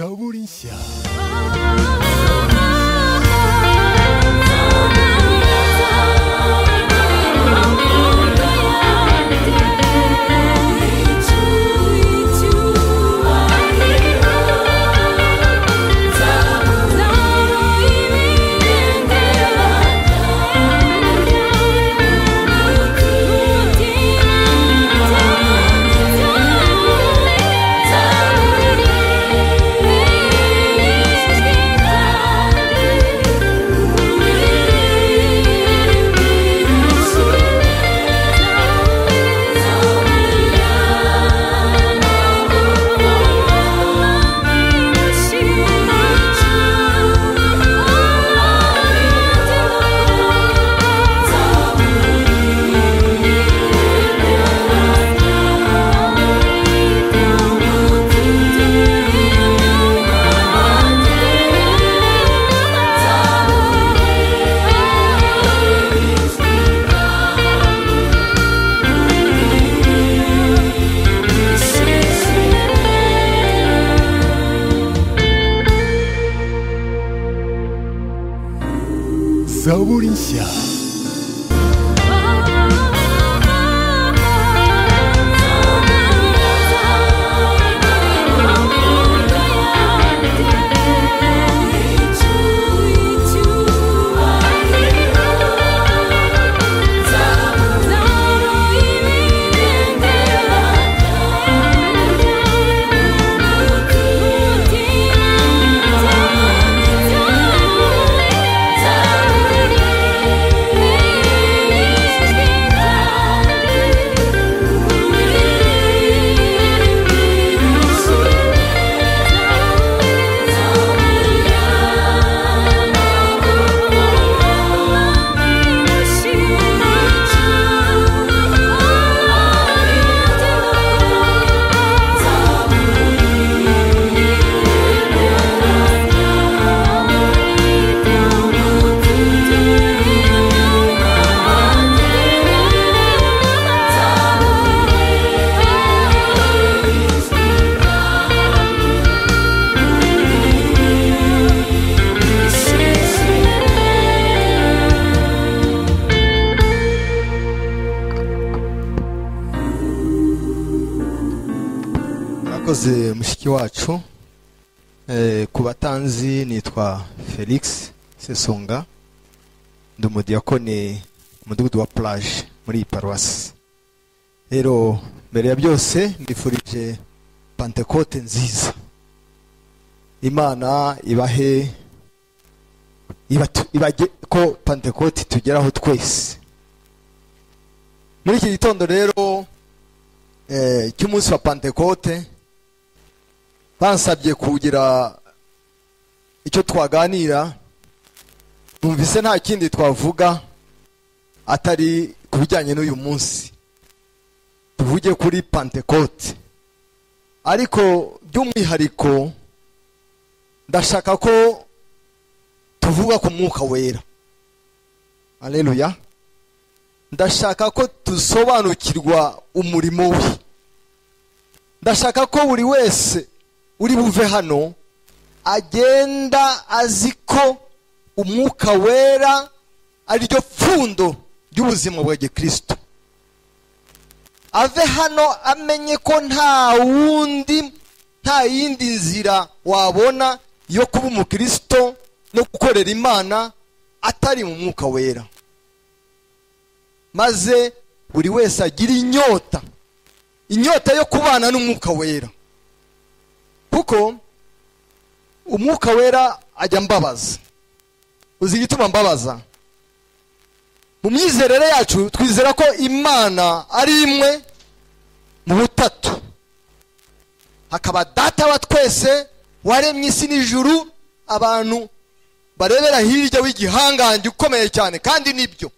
Zaburinsia. Zaburinsia. murakoze mushiki wacu Eh, ku batanzi nitwa felix sesonga ndi umudiyakoni mu mudugudu wa plage muri iyi paruwasi rero mbere ya byose mbifurije pantekote nziza imana ibahe ibatu- ibage ko pantekote tugeraho twese muri iki gitondo rero eh, cy'umunsi wa pantekote bansabye kugira icyo twaganira numvise nta kindi twavuga atari ku bijyanye n'uyu munsi tuvuge kuri pantekote ariko by'umwihariko ndashaka ko tuvuga ku mwuka wera aleluya ndashaka ko dusobanukirwa umurimo we ndashaka ko buri wese uri buve hano agenda azi ko umwuka wera ariryo pfundo ry'ubuzima bwa gikristo ave hano amenye ko nta wundi nta yindi nzira wabona yo kuba umukristo no gukorera imana atari mu mwuka wera maze buri wese agira inyota inyota yo kubana n'umwuka wera kuko umwuka wera ajya mbabaza uzi igituma mbabaza mu myizerere yacu twizera ko imana ari imwe mu butatu hakaba data wa twese waremye isi n'ijuru abantu barebera hirya w'igihangange ukomeye cyane kandi nibyo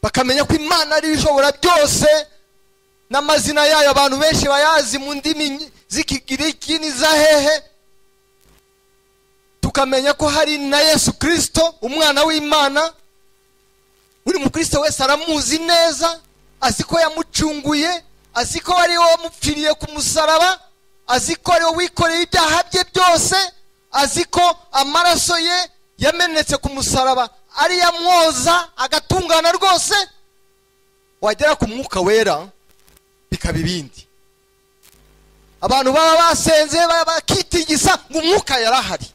bakamenya ko imana ari ishobora byose n'amazina yayo abantu benshi bayazi mu ndimi z'ikigiriki n'izahehe tukamenya ko hari na yesu kirisito umwana w'imana buri mukristo wese aramuzi neza azi ko yamucunguye azi ko ari we wamupfiriye ku musaraba azi ko ariwe wikoreye ibyaha bye byose azi ko amaraso ye yamenetse ku musaraba ariyo amwoza agatungana rwose wagera ku mwuka wera bikaba ibindi abantu baba basenze baba bakitigisa ngo umwuka yarahari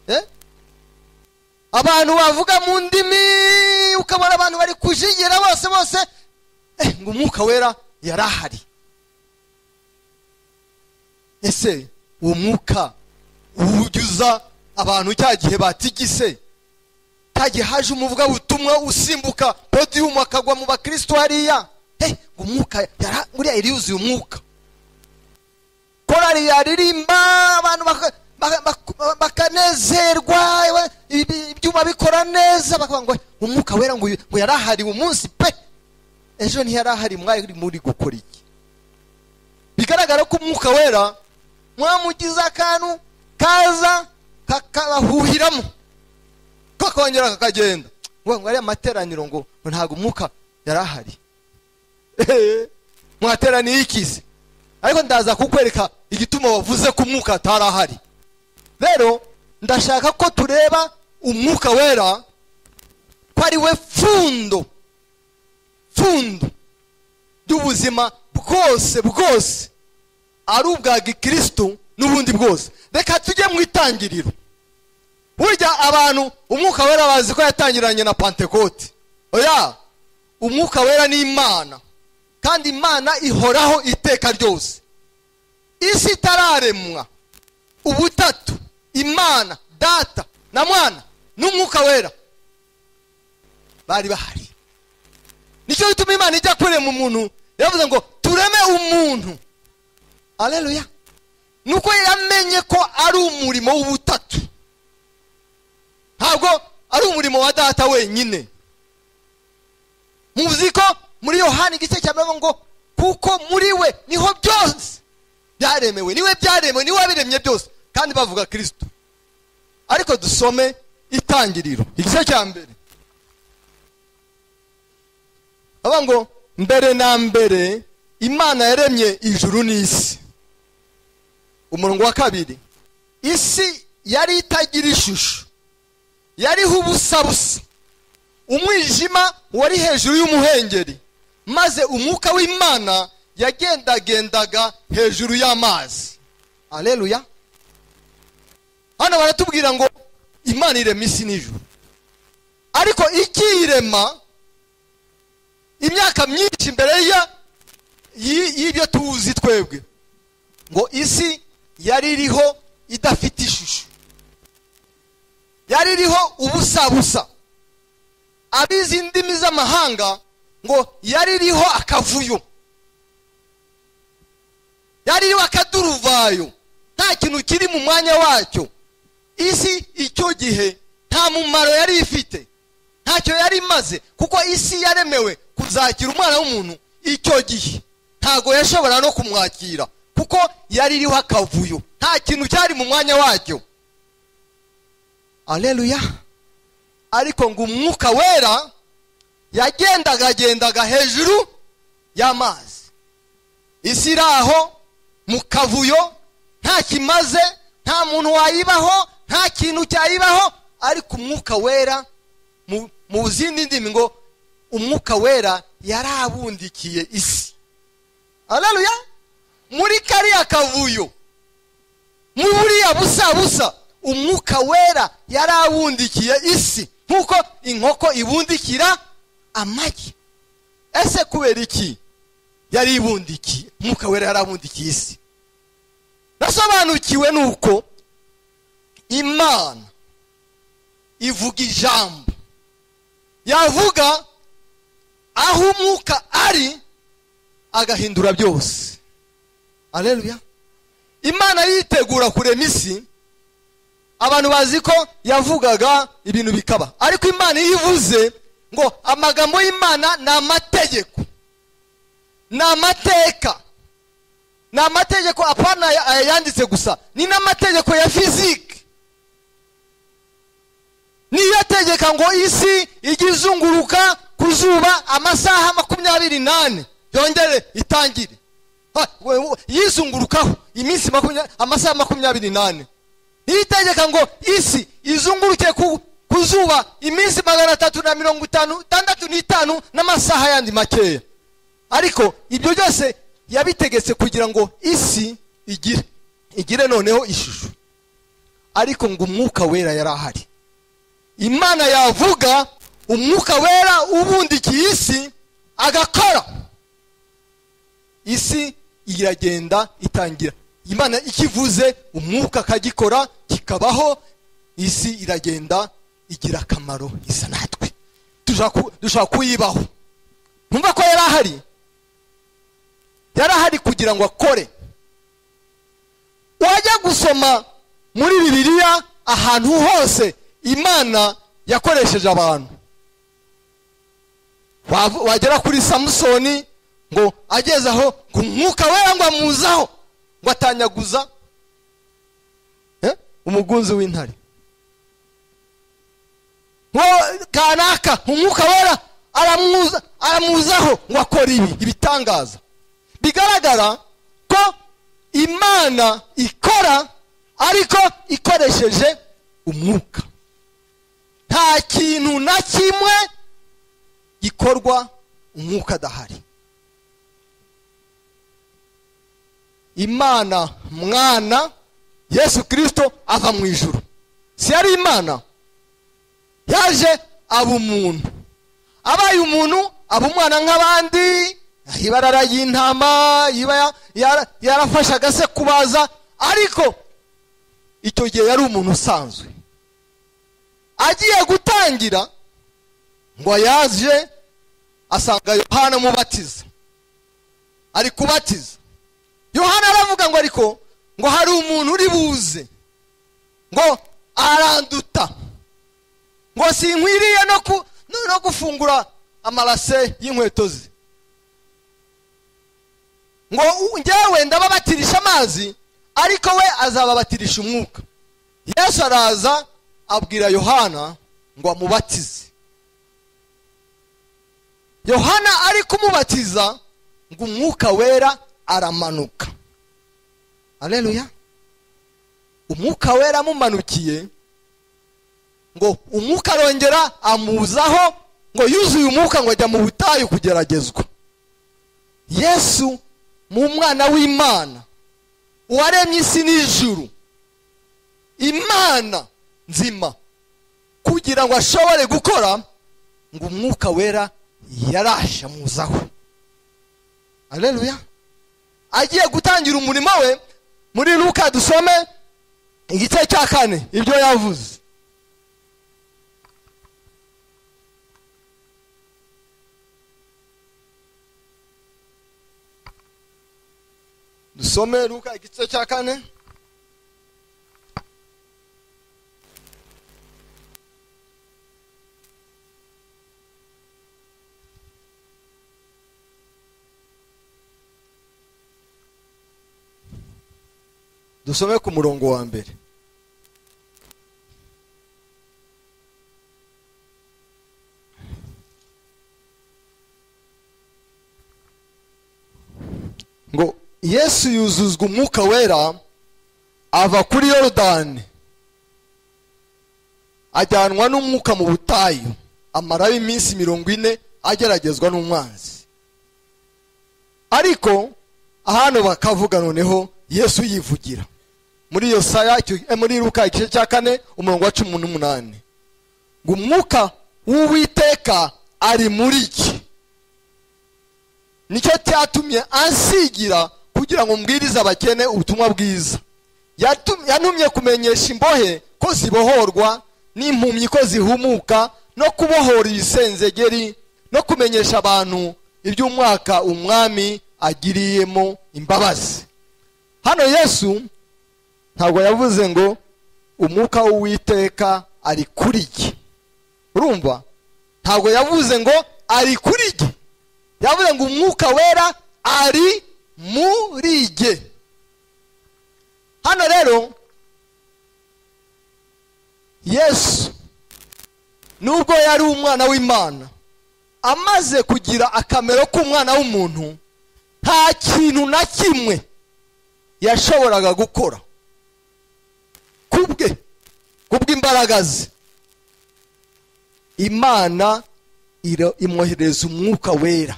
Eh? abantu bavuga mu ndimi ukabona abantu bari kujigira bose bose eh, ngo umwuka wera yarahari ese uwo mwuka uwujuza abantu cya gihe batigise cya gihe haje umuvugabutumwa usimbuka podiyumu akagwa mu bakristo hariya he ngo umwuka yara- buriya yari yuzuye umwuka korari yaririmba abantu baka- baka- baka- bakanezerwa iwe- ibi- ibyuma bikora neza bakavuga ngo umwuka wera ngo uyu- ngo yari ahari umunsi pe ejo ntiyari ahari mwari muri gukora iki bigaragara ko umwuka wera mwamugize akantu kaza kakabahuhiramo kakongera kakagenda ngo ngo ariya materaniro ngo ngo ntabwo umwuka yari ahari Ehe, mwateraniye ikize ariko ndaza kukwereka igituma wavuze ko umwuka atari ahari rero ndashaka ko tureba umwuka wera ko ari we fundo fundo ry'ubuzima bwose bwose ari ubwa gikirisitu n'ubundi bwose reka tujye mu itangiriro burya abantu umwuka wera bazi ko yatangiranye na pantekote oya umwuka wera ni imana kandi imana ihoraho iteka ryose isi itararemwa ubutatu imana data na mwana n'umwuka wera bari bahari nicyo gituma imana ijya kurema umuntu yavuze ngo tureme umuntu aleluya nuko yamenye ko ari umurimo w'ubutatu ntabwo ari umurimo wa data wenyine muzi ko muri yohani igice cya mbere ngo kuko muri we niho byose byaremewe niwe byaremewe niwe wabiremye byose kandi bavuga kirisito ariko dusome itangiriro igice cya mbere bavuga ngo mbere na mbere imana yaremye ijuru n'isi umurongo wa kabiri isi yari itagira ishusho yariho ubusa busa umwijima wari hejuru y'umuhengeri maze umwuka w'imana yagendagendaga hejuru y'amazi aleluya hano baratubwira ngo imana irema isi n'ijuru ariko ikiyirema imyaka myinshi mbere ya yi- y'ibyo tuzi twebwe ngo isi yari iriho idafite ishusho yari iriho ubusa busa abizi indimi z'amahanga ngo yari iriho akavuyo yari iriho akaduruvayo nta kintu kiri mu mwanya wacyo isi icyo gihe nta mumaro yari ifite ntacyo yari imaze kuko isi yaremewe kuzakira umwana w'umuntu icyo gihe ntabwo yashobora no kumwakira kuko yari iriho akavuyo nta kintu cyari mu mwanya wacyo aleluya ariko ngo umwuka wera yagendagagendaga hejuru y'amazi isi iri aho mu kavuyo nta kimaze nta muntu wayibaho nta kintu cyayibaho ariko umwuka wera mu- mu zindi ndimi ngo umwuka wera yarabundikiye isi aleluya muri kariya kavuyo muri buriya busa busa umwuka wera yarabundikiye isi nk'uko inkoko ibundikira amagi ese kubera iki yari ibundikiye umwuka wera yarabundikiye isi nasobanukiwe nuko imana ivuga ijambo yavuga aho umwuka ari agahindura byose aleluya imana yitegura kurema isi abantu bazi ko yavugaga ibintu bikaba ariko imana iyo ivuze ngo amagambo y'imana ni amategeko ni amateka ni amategeko apana aya- ayanditse gusa ni n'amategeko ya fizike niyo ategeka ngo isi ijye izunguruka ku zuba amasaha makumyabiri n'ane yongere itangire Ha, we- we- yizungurukaho iminsi makumyabiri amasaha makumyabiri n'ane n'itegeka ngo isi izunguruke ku ku zuba iminsi magana atatu na mirongo itanu itandatu n'itanu n'amasaha yandi makeya ariko ibyo byose yabitegetse kugira ngo isi igire igire noneho ishusho ariko ngo umwuka wera yari ahari imana yavuga umwuka wera ubundikiye isi agakora isi iragenda itangira imana ikivuze umwuka akagikora kikabaho isi iragenda igira akamaro isa natwe dushobora kuyibaho ntumva ko yari ahari yari ahari kugira ngo akore wajya gusoma muri bibiliya ahantu hose imana yakoresheje abantu wagera kuri samusoni ngo ageze aho ngo umwuka wera ngo amuzaho ngo atanyaguza umugunzi w'intare kanaka umwuka wera aramuzaho ngo akore ibi ibitangaza bigaragara ko imana ikora ariko ikoresheje umwuka nta kintu na kimwe gikorwa umwuka adahari imana mwana yesu kirisito ava mu ijoro si yari imana yaje aba umuntu abaye umuntu aba umwana nk'abandi ibarara y'intama iba yarafashe agase kubaza ariko icyo gihe yari umuntu usanzwe agiye gutangira ngo yaje asanga yohana amubatiza ari kubatiza yohana aravuga ngo ariko ngo hari umuntu uri buze ngo aranduta ngo sinkwiriye no gufungura amarase y'inkweto ze ngo ngewe ndababatirisha amazi ariko we azababatirisha umwuka yesu araza abwira yohana ngo amubatize yohana ari kumubatiza ngo umwuka wera aramanuka areruya umwuka wera amumanukiye ngo umwuka arongera amuzaho ngo yuzuye umwuka ngo ajya mu butayu kugeragezwa yesu mu mwana w'imana uwaremye isi n'ijuru imana nzima kugira ngo ashobore gukora ngo umwuka wera yarashamuzaho areruya agiye gutangira umurimo we muri luka dusome igice cya kane ibyo yavuze dusome luka igice cya kane dusome ku murongo wa mbere ngo yesu yuzuzwa umwuka wera ava kuri yorodani ajyanwa n'umwuka mu butayu amaraho iminsi mirongo ine ageragezwa n'umwanzi ariko hano bakavuga noneho yesu yivugira muri iyo saya muri ruka igice cya kane umurongo wa cumi n'umunani ngo umwuka w'uwiteka ari muri iki nicyo cyatumye ansigira kugira ngo mbwirize abakene ubutumwa bwiza yantumye kumenyesha imbohe ko zibohorwa n'impumyi ko zihumuka no kubohora ibisenzegeri no kumenyesha abantu iby'umwaka umwami agiriyemo imbabazi hano yesu ntabwo yavuze ngo umwuka w'uwiteka ari kuri iki urumva ntabwo yavuze ngo ari kuri iki yavuze ngo umwuka wera ari muri ge hano rero yesu nubwo yari umwana w'imana amaze kugira akamero k'umwana w'umuntu nta kintu na kimwe yashoboraga gukora kubwe kubw'imbaraga ze imana iro- imwohereza umwuka wera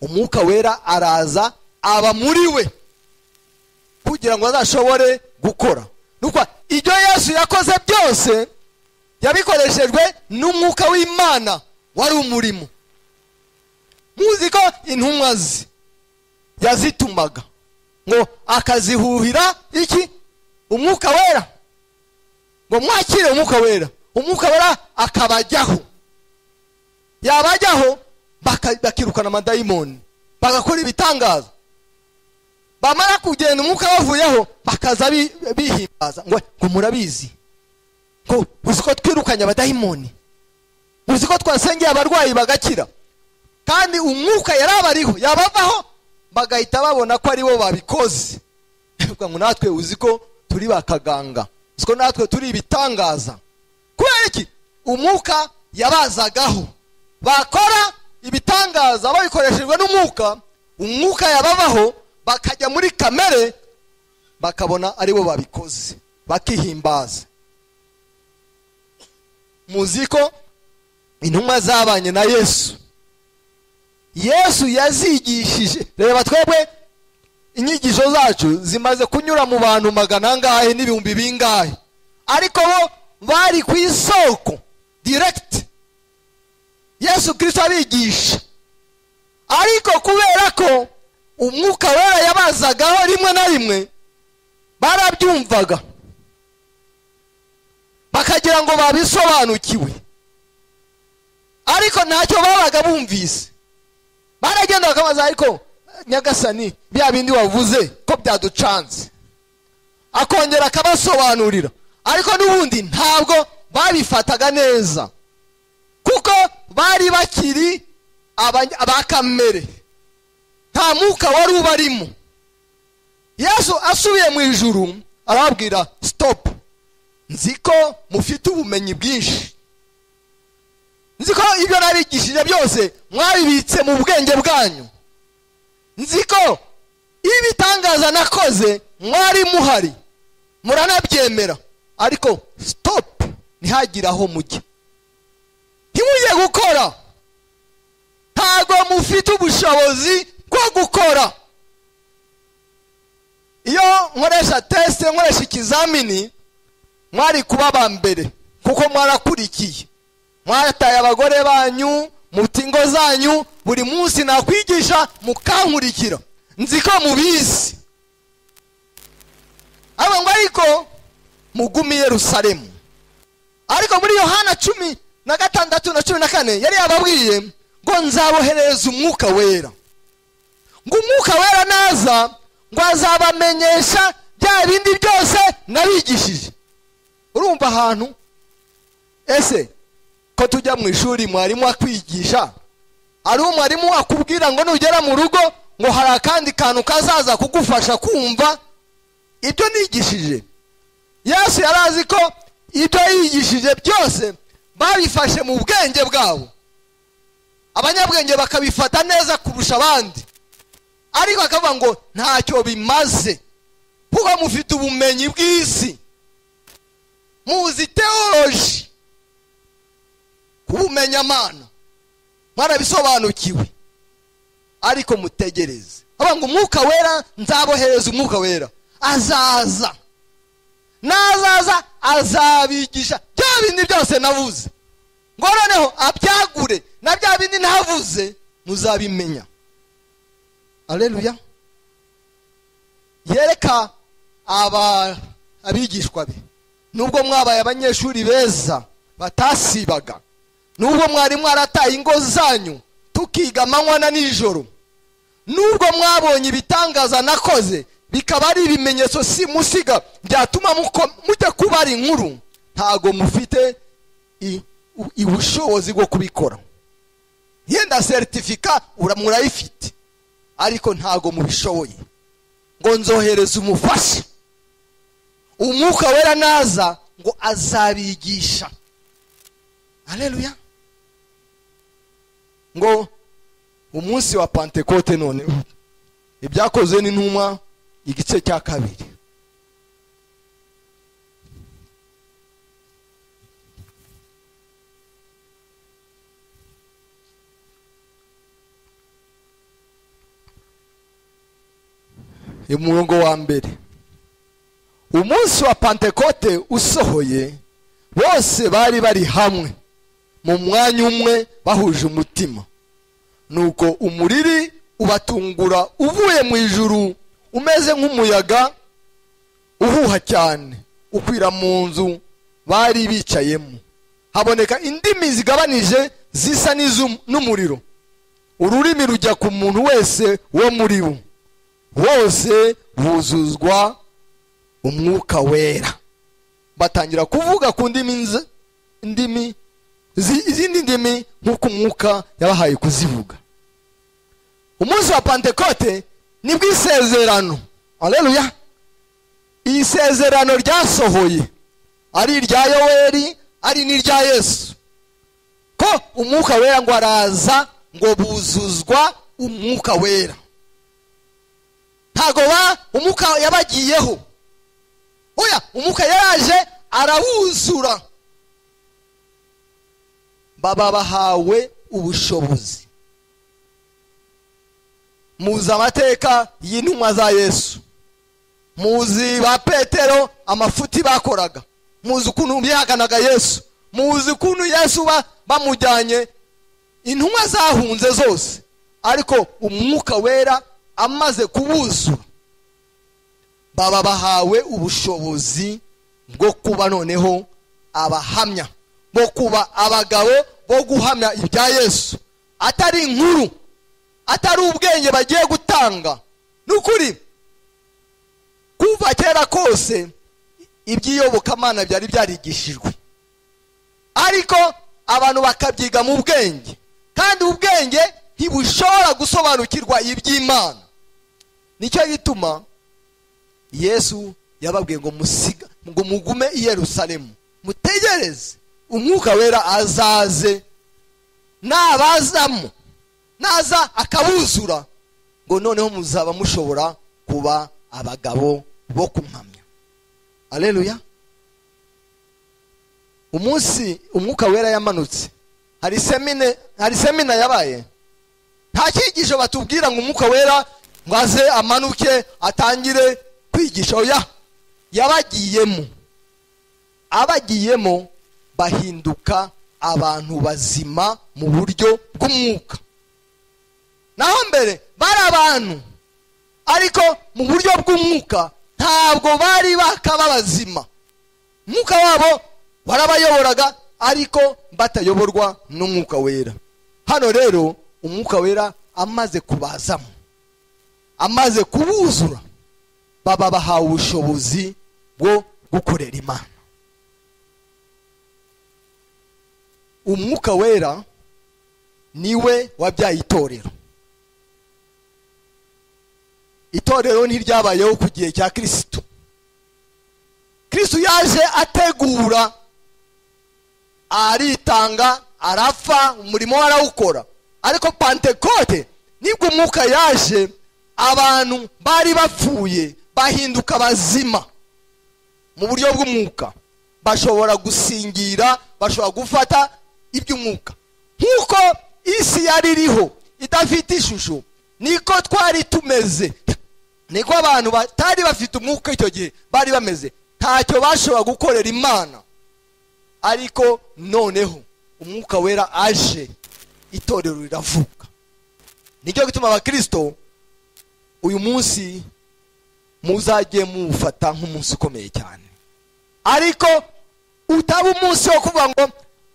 umwuka wera araza aba muri we kugira ngo azashobore gukora nuko ibyo yesu yakoze byose yabikoreshejwe n'umwuka w'imana wari umurimo muzi ko intumwa ze yazitumaga ngo akazihuhira iki umwuka wera ngo mwakire umwuka wera umwuka wera akabajyaho yabajyaho baka- bakirukana amadayimoni bagakora ibitangaza bamara kugenda umwuka bavuyeho bakaza bi- bihimbaza ngo ngo murabizi ngo uzi ko twirukanye abadayimoni uzi ko twasengeye abarwayi bagakira kandi umwuka yari abariho yabavaho bagahita babona ko aribo babikoze Bavuga ngo natwe uzi ko turi bakaganga uzi ko natwe turi ibitangaza kubera iki umwuka yabazagaho bakora ibitangaza babikoreshejwe n'umwuka umwuka yababaho bakajya muri kamere bakabona aribo babikoze bakihimbaza muzi ko intumwa zabanye na yesu yesu yazigishije reba twebwe inyigisho zacu zimaze kunyura mu bantu magana angahe n'ibihumbi bingahe ariko bo bari ku isoko diregiti yesu kirisito abigisha ariko kubera ko umwuka wera yabazagaho rimwe na rimwe barabyumvaga bakagira ngo babisobanukiwe ariko ntacyo babaga bumvise baragenda bakabaza ariko nyagasani bya bindi wavuze ko byaducanze akongera akabasobanurira ariko n'ubundi ntabwo babifataga neza kuko bari bakiri abany- ba kamere nta mwuka wari ubarimo yesu asubiye mu ijuru arababwira sitopu nzi ko mufite ubumenyi bwinshi nzi ko ibyo nabigishije byose mwabibitse mu bwenge bwanyu nzi ko iyo ibitangaza nakoze mwari muhari muranabyemera ariko sitopu ntihagire aho mujya ntimujye gukora ntabwo mufite ubushobozi bwo gukora iyo nkoresha tesite nkoresha ikizamini mwari kuba aba mbere kuko mwarakurikiye mwataye abagore banyu muti ingo zanyu buri munsi nakwigisha mukankurikira nzi ko mubizi ariko ngo ariko mugume i yerusalemu ariko muri yohana cumi na gatandatu na cumi na kane yari yababwiye ngo nzaboherereza umwuka wera ngo umwuka wera naza ngo azabamenyesha bya bindi byose nabigishije urumva ahantu ese ko tujya mu ishuri mwarimu akwigisha ari umwarimu akubwira ngo nugera mu rugo ngo hari akandi kantu kazaza kugufasha kumva ibyo nigishije yesu yari azi ko ibyo yigishije byose babifashe mu bwenge bwabo abanyabwenge bakabifata neza kurusha abandi ariko akavuga ngo ntacyo bimaze kuko mufite ubumenyi bw'isi muzi teoloji kubumenya amana mwarabisobanukiwe ariko mutegereze avuga ngo umwuka wera nzabohereza umwuka wera azaza nazaza azabigisha bya bindi byose navuze ngo noneho abyagure na bya bindi ntavuze muzabimenya aleluya yereka aba abigishwa be nubwo mwabaye abanyeshuri beza batasibaga nubwo mwari mwarataye ingo zanyu tukiga amanywa na nijoro nubwo mwabonye ibitangaza nakoze bikaba ari ibimenyetso si musiga byatuma muko- mujya kubara inkuru ntago mufite i- u- i- ubushobozi bwo kubikora yenda seritifika ura- murayifite ariko ntago mubishoboye ngo nzohereze umufasha umwuka wera naza ngo azabigisha aleluya ngo umunsi wa pantekote noneho ibyakozwe n'intumwa igice cya kabiri umurongo wa mbere umunsi wa pantekote usohoye bose bari bari hamwe mu mwanya umwe bahuje umutima nuko umuriri ubatungura uvuye mu ijuru umeze nk'umuyaga uhuha cyane ukwira mu nzu bari bicayemo haboneka indimi zigabanije zisa n'izu- n'umuriro ururimi rujya ku muntu wese wo muri bo bose buzuzwa umwuka wera batangira kuvuga ku ndimi nz- ndimi zi- izindi ndimi nk'uko umwuka yabahaye kuzivuga umunsi wa pantekote ni bw'isezerano aleluya iri sezerano ryasohoye ari irya yoweri ari n'irya yesu ko umwuka wera ngo araza ngo buzuzwa umwuka wera ntago ba umwuka yabagiyeho oya umwuka yaraje arabuzura baba bahawe ubushobozi muzi amateka y'intumwa za yesu muzi ba petero amafuti bakoraga muzi ukuntu bihakanaga yesu muzi ukuntu yesu ba- bamujyanye intumwa zahunze zose ariko umwuka wera amaze kubuzura baba bahawe ubushobozi bwo kuba noneho abahamya bo kuba abagabo bo guhamya ibya yesu atari inkuru atari ubwenge bagiye gutanga ni ukuri kuva kera kose iby'iyobokamana byari byarigishijwe ariko abantu bakabyiga mu bwenge kandi ubwenge ntibushobora gusobanukirwa iby'imana nicyo gituma yesu yababwiye ngo musiga ngo mugume i yerusalemu mutegereze umwuka wera azaze nabazamo naza akabuzura ngo noneho muzaba mushobora kuba abagabo bo kumpamya aleluya umunsi umwuka wera yamanutse hari semine hari semina yabaye nta cyigisho batubwira ngo umwuka wera ngo aze amanuke atangire kwigisha oya yabagiyemo abagiyemo bahinduka abantu bazima mu buryo bw'umwuka naho mbere bari abantu ariko mu buryo bw'umwuka ntabwo bari bakaba bazima umwuka wabo warabayoboraga ariko batayoborwa n'umwuka wera hano rero umwuka wera amaze kubazamo amaze kubuzura baba bahawe ubushobozi bwo gukorera imana umwuka wera niwe wabyaye itorero itorero ntiryabayeho ku gihe cya kirisitu kirisitu yaje ategura aritanga arapfa umurimo we arawukora ariko pantekote nibwo umwuka yaje abantu bari bapfuye bahinduka bazima mu buryo bw'umwuka bashobora gusingira bashobora gufata iby'umwuka nk'uko isi yari iriho idafite ishusho niko twari tumeze niko abantu batari bafite umwuka icyo gihe bari bameze ntacyo bashobora gukorera imana ariko noneho umwuka wera aje itorero riravuka nicyo gituma abakirisito uyu munsi muzajye muwufata nk'umunsi ukomeye cyane ariko utaba umunsi wo kuvuga ngo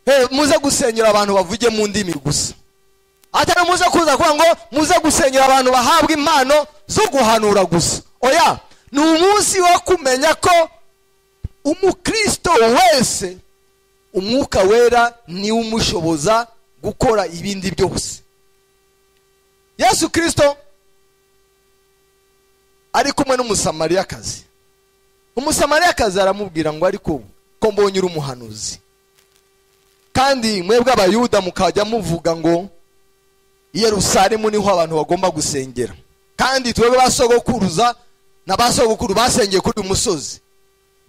"Hey, muze gusenyera abantu bavuge mu ndimi gusa atari muze kuza kuvuga ngo muze gusenyera abantu bahabwa impano zo guhanura gusa oya ni umunsi wo kumenya ko umukristo wese umwuka wera niwe umushoboza gukora ibindi byose yesu kirisito ari kumwe n'umusamariyakazi umusamariyakazi aramubwira ngo ariko ko mbonye uri umuhanuzi kandi mwebwe abayuda mukajya muvuga ngo i yerusalemu niho abantu bagomba gusengera kandi twebwe basogokuruza na ba sogokuru basengeye kuri uyu musozi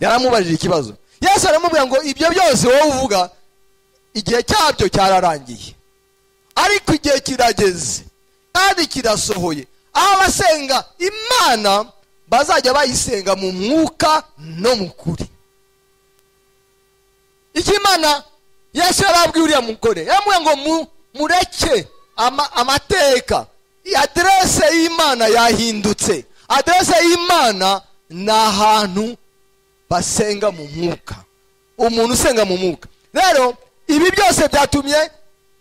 yaramubajije ikibazo yesu aramubwira ngo ibyo byose wowe uvuga igihe cyabyo cyararangiye ariko igihe kirageze kandi kirasohoye aho abasenga imana bazajya bayisenga mu mwuka no mu kuri icyo imana yesu yarabwiye uriya mugore yaramubwira ngo mu- mureke ama- amateka aderese y'imana yahindutse aderese y'imana ni ahantu basenga mu mwuka umuntu usenga mu mwuka rero ibi byose byatumye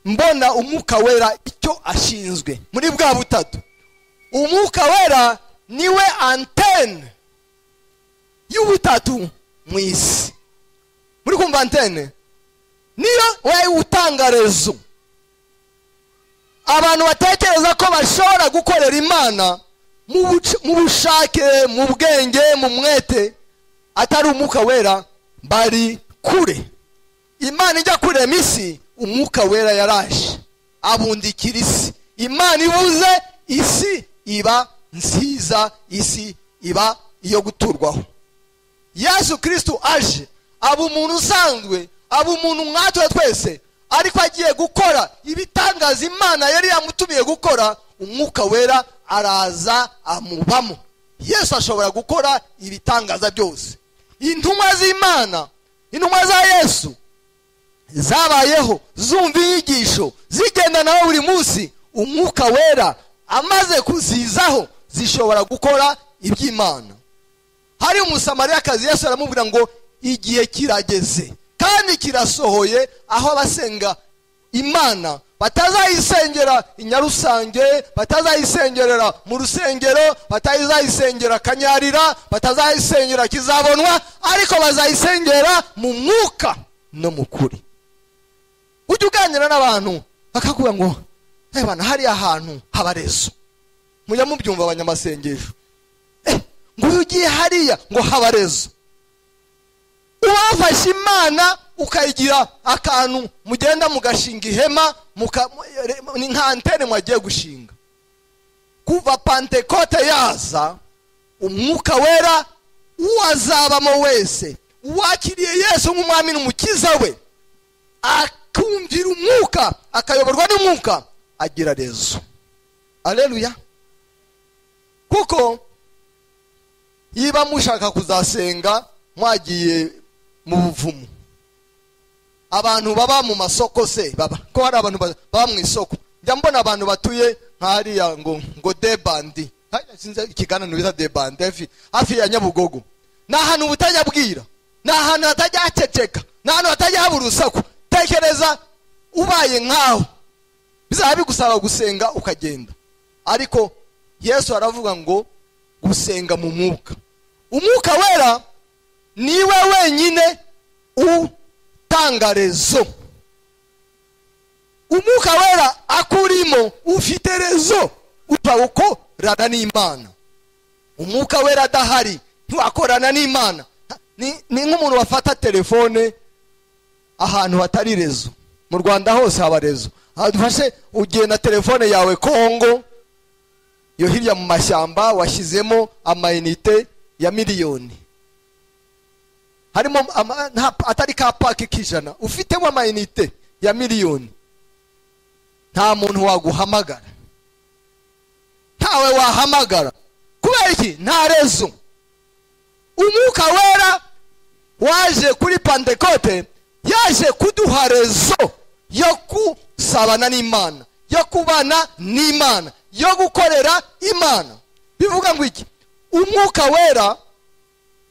mbona umwuka wera icyo ashinzwe muri bwa butatu umwuka wera niwe antene y'ubutatu mu isi muri kumva antene niyo wowe utanga rezo abantu batekereza ko bashobora gukorera imana mu buc- mu bushake mu bwenge mu mwete atari umwuka wera bari kure imana ijya kurema isi umwuka wera yaraje abundikira isi imana ibuze isi iba nziza isi iba iyo guturwaho yesu kirisito aje aba umuntu usanzwe aba umuntu mwatwe twese ariko agiye gukora ibitangaza imana yari yamutumiye gukora umwuka wera araza amubamo yesu ashobora gukora ibitangaza byose intumwa z'imana intumwa za yesu zabayeho zumva inyigisho zigenda nawe buri munsi umwuka wera amaze kuzizaho zishobora gukora iby'imana hari umusamariyakazi yesu aramubwira ngo igihe kirageze kandi kirasohoye aho abasenga imana batazayisengera inyarusange batazayisengerera mu rusengero batazayisengera kanyarira batazayisengera kizabonwa ariko bazayisengera mu mwuka no mu kuri ujya uganira n'abantu bakakubwira ngo ebana hariya hantu haba rezo mujya mubyumva abanyamasengesho Eh, nguyu ugiye hariya ngo haba rezo uwafashe imana ukayigira akantu mugenda mugashinga ihema muka- mu- ni nka antene mwagiye gushinga kuva pantekote yaza umwuka wera uwazabamo wese uwakiriye yesu nk'umwami n'umukiza we akumvira umwuka akayoborwa n'umwuka agira rezo aleluya kuko niba mushaka kuzasenga mwagiye mu buvumo abantu baba mu masoko se baba ko hari abantu ba- baba mu isoko njya mbona abantu batuye nk'ariya ngo ngo debandi Ha, sinzi ikiganiro bita debandi hafi- hafi ya nyabugogo ni ahantu butajya bwira ni ahantu hatajya haceceka ni ahantu hatajya haba urusaku tekereza ubaye nk'aho bizaba bigusaba gusenga ukagenda ariko yesu aravuga ngo gusenga mu mwuka umwuka wera niwe wenyine utanga rezo umwuka wera akurimo ufite rezo utawukorana n'imana umwuka wera adahari ntiwakorana n'imana ni ni nk'umuntu wafata telefone ahantu hatari rezo mu rwanda hose haba rezo dufashe ugiye na telefone yawe kongo yo hirya mu mashyamba washyizemo amayinite ya miliyoni harimo ama- nta- atari ka paki k'ijana ufitemo amayinite ya miliyoni nta muntu waguhamagara ntawe wahamagara kubera iki nta rezo umwuka wera waje kuri pantekote yaje kuduha rezo yo gusabana n'imana yo kubana n'imana yo gukorera imana bivuga ngo iki umwuka wera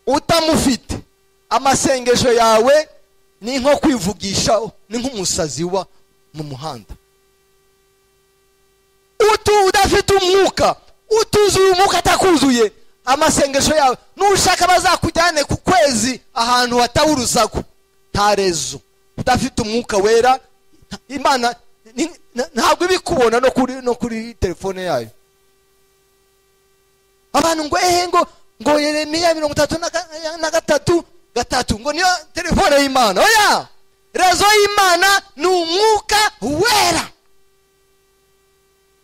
utamufite amasengesho yawe ni nko kwivugisha ni nk'umusazi uba mu muhanda utu udafite umwuka utuzuye umwuka atakuzuye amasengesho yawe nushaka bazakujyane ku kwezi ahantu hatawe urusaku nta rezo udafite umwuka wera nta- imana ni- na- ntabwo ibikubona no kuri no kuri telefone yayo abantu ngo ehe ngo ngo yeremiya mirongo itatu na ga- na gatatu gatatu ngo niyo telefone y'imana oya rezo y'imana ni umwuka wera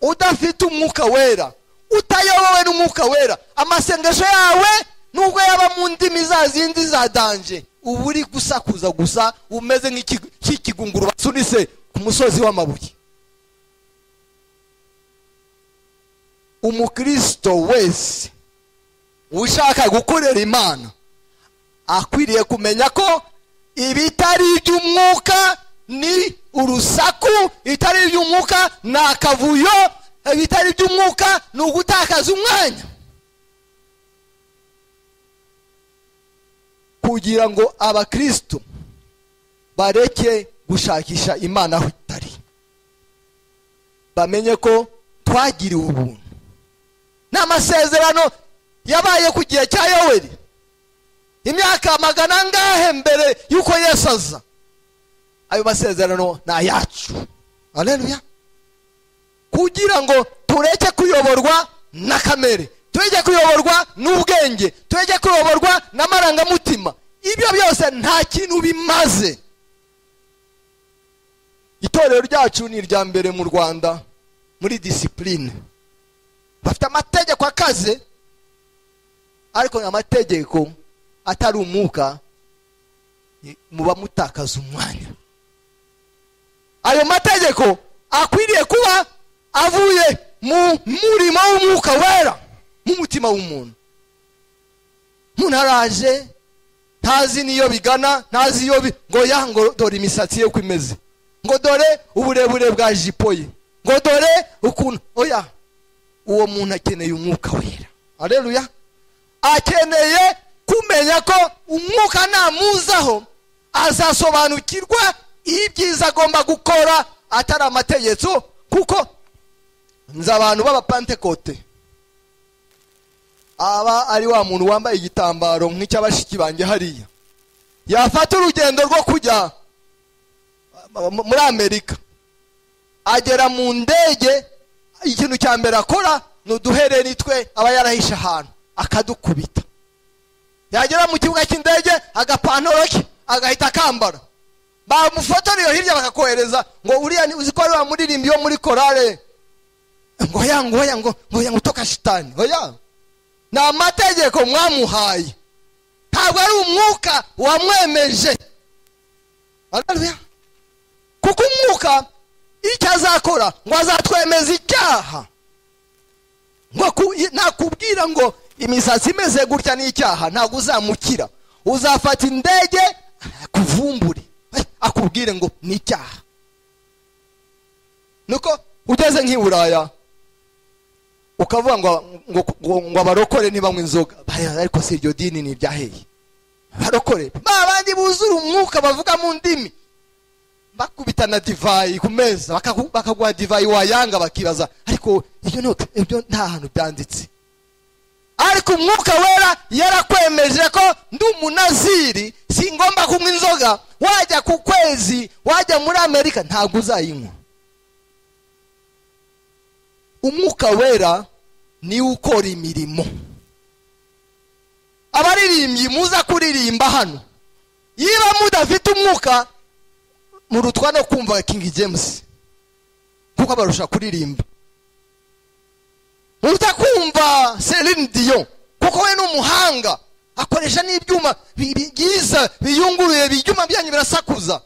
udafite umwuka wera utayobowe n'umwuka wera amasengesho yawe nubwo yaba mu ndimi za zindi za danje uba uri gusakuza gusa umeze nk'ikigunguru basunitse ku musozi w'amabuye umukristo wese ushaka gukorera imana akwiriye kumenya ko ibitari iby'umwuka ni urusaku ibitari iby'umwuka ni akavuyo ibitari iby'umwuka ni ugutakaza umwanya kugira ngo abakristo bareke gushakisha imana aho itari bamenye ko twagiriwe ubuntu n'amasezerano yabaye ku gihe cya yoweri imyaka magana ngahe mbere y'uko yesu aza ayo masezerano ni ayacu aleluya kugira ngo tureke kuyoborwa na kamere tureke kuyoborwa n'ubwenge tureke kuyoborwa n'amarangamutima ibyo byose nta kintu bimaze itorero ryacu ni irya mbere mu rwanda muri disipurine bafite amategeko akaze ariko ni amategeko atari umwuka muba mutakaza umwanya ayo mategeko akwiriye kuba avuye mu murimo w'umwuka wera mu mutima w'umuntu umuntu araje ntazi n'iyo bigana ntazi iyo ngo ya ngo dore imisatsi ye uko imeze ngo dore uburebure bwa jipo ye ngo dore ukuntu oya uwo muntu akeneye umwuka wera areruya akeneye kumenya ko umwuka namuzaho azasobanukirwa ibyiza agomba gukora atari amategeko kuko nzi abantu b'abapantekote aba ari wa muntu wambaye igitambaro nk'icy'abashiki banjye hariya yafata urugendo rwo kujya muri amerika agera mu ndege ikintu cya mbere akora ni uduhereri twe aba yarahishe ahantu akadukubita yagera mu kibuga cy'indege agapantaro ke agahita akambara bamufotoreye hirya bakakohereza ngo uriya uzi ko ari wa muririmbyi wo muri korale ngo ya ngo ya ngo ngo ya ngo utoka shitani oya ni amategeko mwamuhaye ntabwo ari umwuka wamwemeje kuko umwuka icyo azakora ngo azatwemeza icyaha ngo nakubwira ngo imisatsi imeze gutya n'icyaha ntabwo uzamukira uzafata indege akuvumbure akubwire ngo ni icyaha nuko ugeze nk'i buraya ukavuga ngo abarokore ntibanywe inzoga ariko si iryo dini ni iryaheye barokore babandi buzura umwuka bavuga mu ndimi bakubita na divayi ku meza bakaguha divayi wayanga bakibaza ariko ibyo nta hantu byanditse ariko umwuka wera yarakwemeje ko ndi umunaziri singomba kunywa inzoga wajya ku kwezi wajya muri amerika ntabwo uzayinywa umwuka wera niwe ukora imirimo abaririmbyi muza kuririmba hano niba mudafite umwuka murutwa no kumva kingi james kuko abarusha kuririmba muruta kumva Celine Dion kuko we ni umuhanga akoresha n'ibyuma byiza biyunguruye ibyuma byanyu birasakuza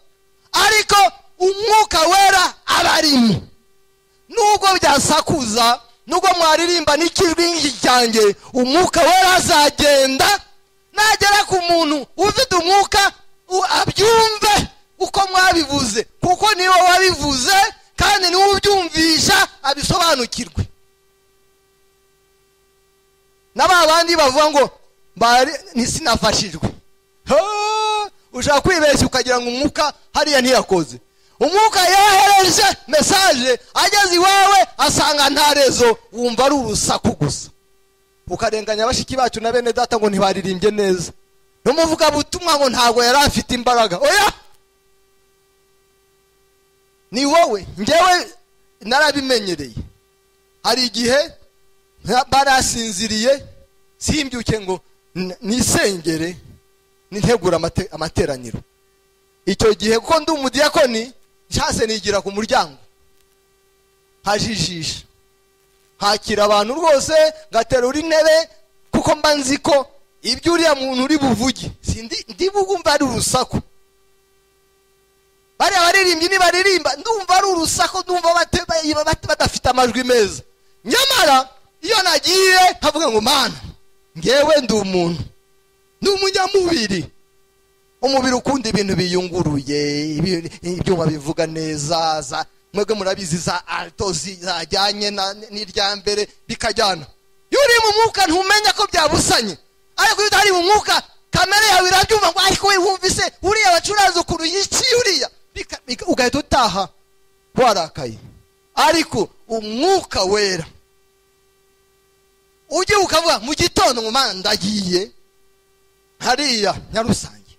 ariko umwuka wera aba arimo nubwo byasakuza nubwo mwaririmba n'ikijwi nk'iki cyanjye umwuka wera azagenda nagera ku muntu ufite umwuka abyumve uko mwabivuze kuko niwe wabivuze kandi niwe ubyumvisha abisobanukirwe na ba bandi bavuga ngo ntisinafashijwe ushaka kwibeshya ukagira ngo umwuka hariya ntiyakoze umwuka yohereje mesaje ageze iwawe asanga nta rezo wumva ari urusaku gusa ukarenganya bashiki bacu na bene data ngo ntibaririmbye neza n'umuvugabutumwa ngo ntabwo yari afite imbaraga oya ni wowe ngewe narabimenyereye hari igihe barasinziriye simbyuke ngo nisengere nintegura amateraniro icyo gihe kuko ndi umudiyakoni nshase nigira ku muryango hajijisha hakira abantu rwose ngaterura intebe kuko mba nzi ko ibyo uriya muntu uri buvuge si ndi- ndi bwumva ari urusaku bariya baririmbyi nibaririmba ndumva ari urusaku ndumva bate- ba- ba- badafite amajwi meza nyamara iyo nagiye nkavuga ngo mana ngewe ndi umuntu ni umunyamubiri umubiri ukunda ibintu biyunguruye ibi- ibyuma bivuga neza za mwebwe murabizi za alto zi- zajyanye na- n'irya mbere bikajyana iyo uri mu mwuka ntumenya ko byabusanye ariko iyo utari mu mwuka kamere yawe irabyumva ngo ariko we wumvise uriya wacuranze ukuntu yiciye uriya bika- bika- ugahita utaha warakaye ariko umwuka wera ujye ukavuga mu gitondo mu mana ndagiye hariya nyarusange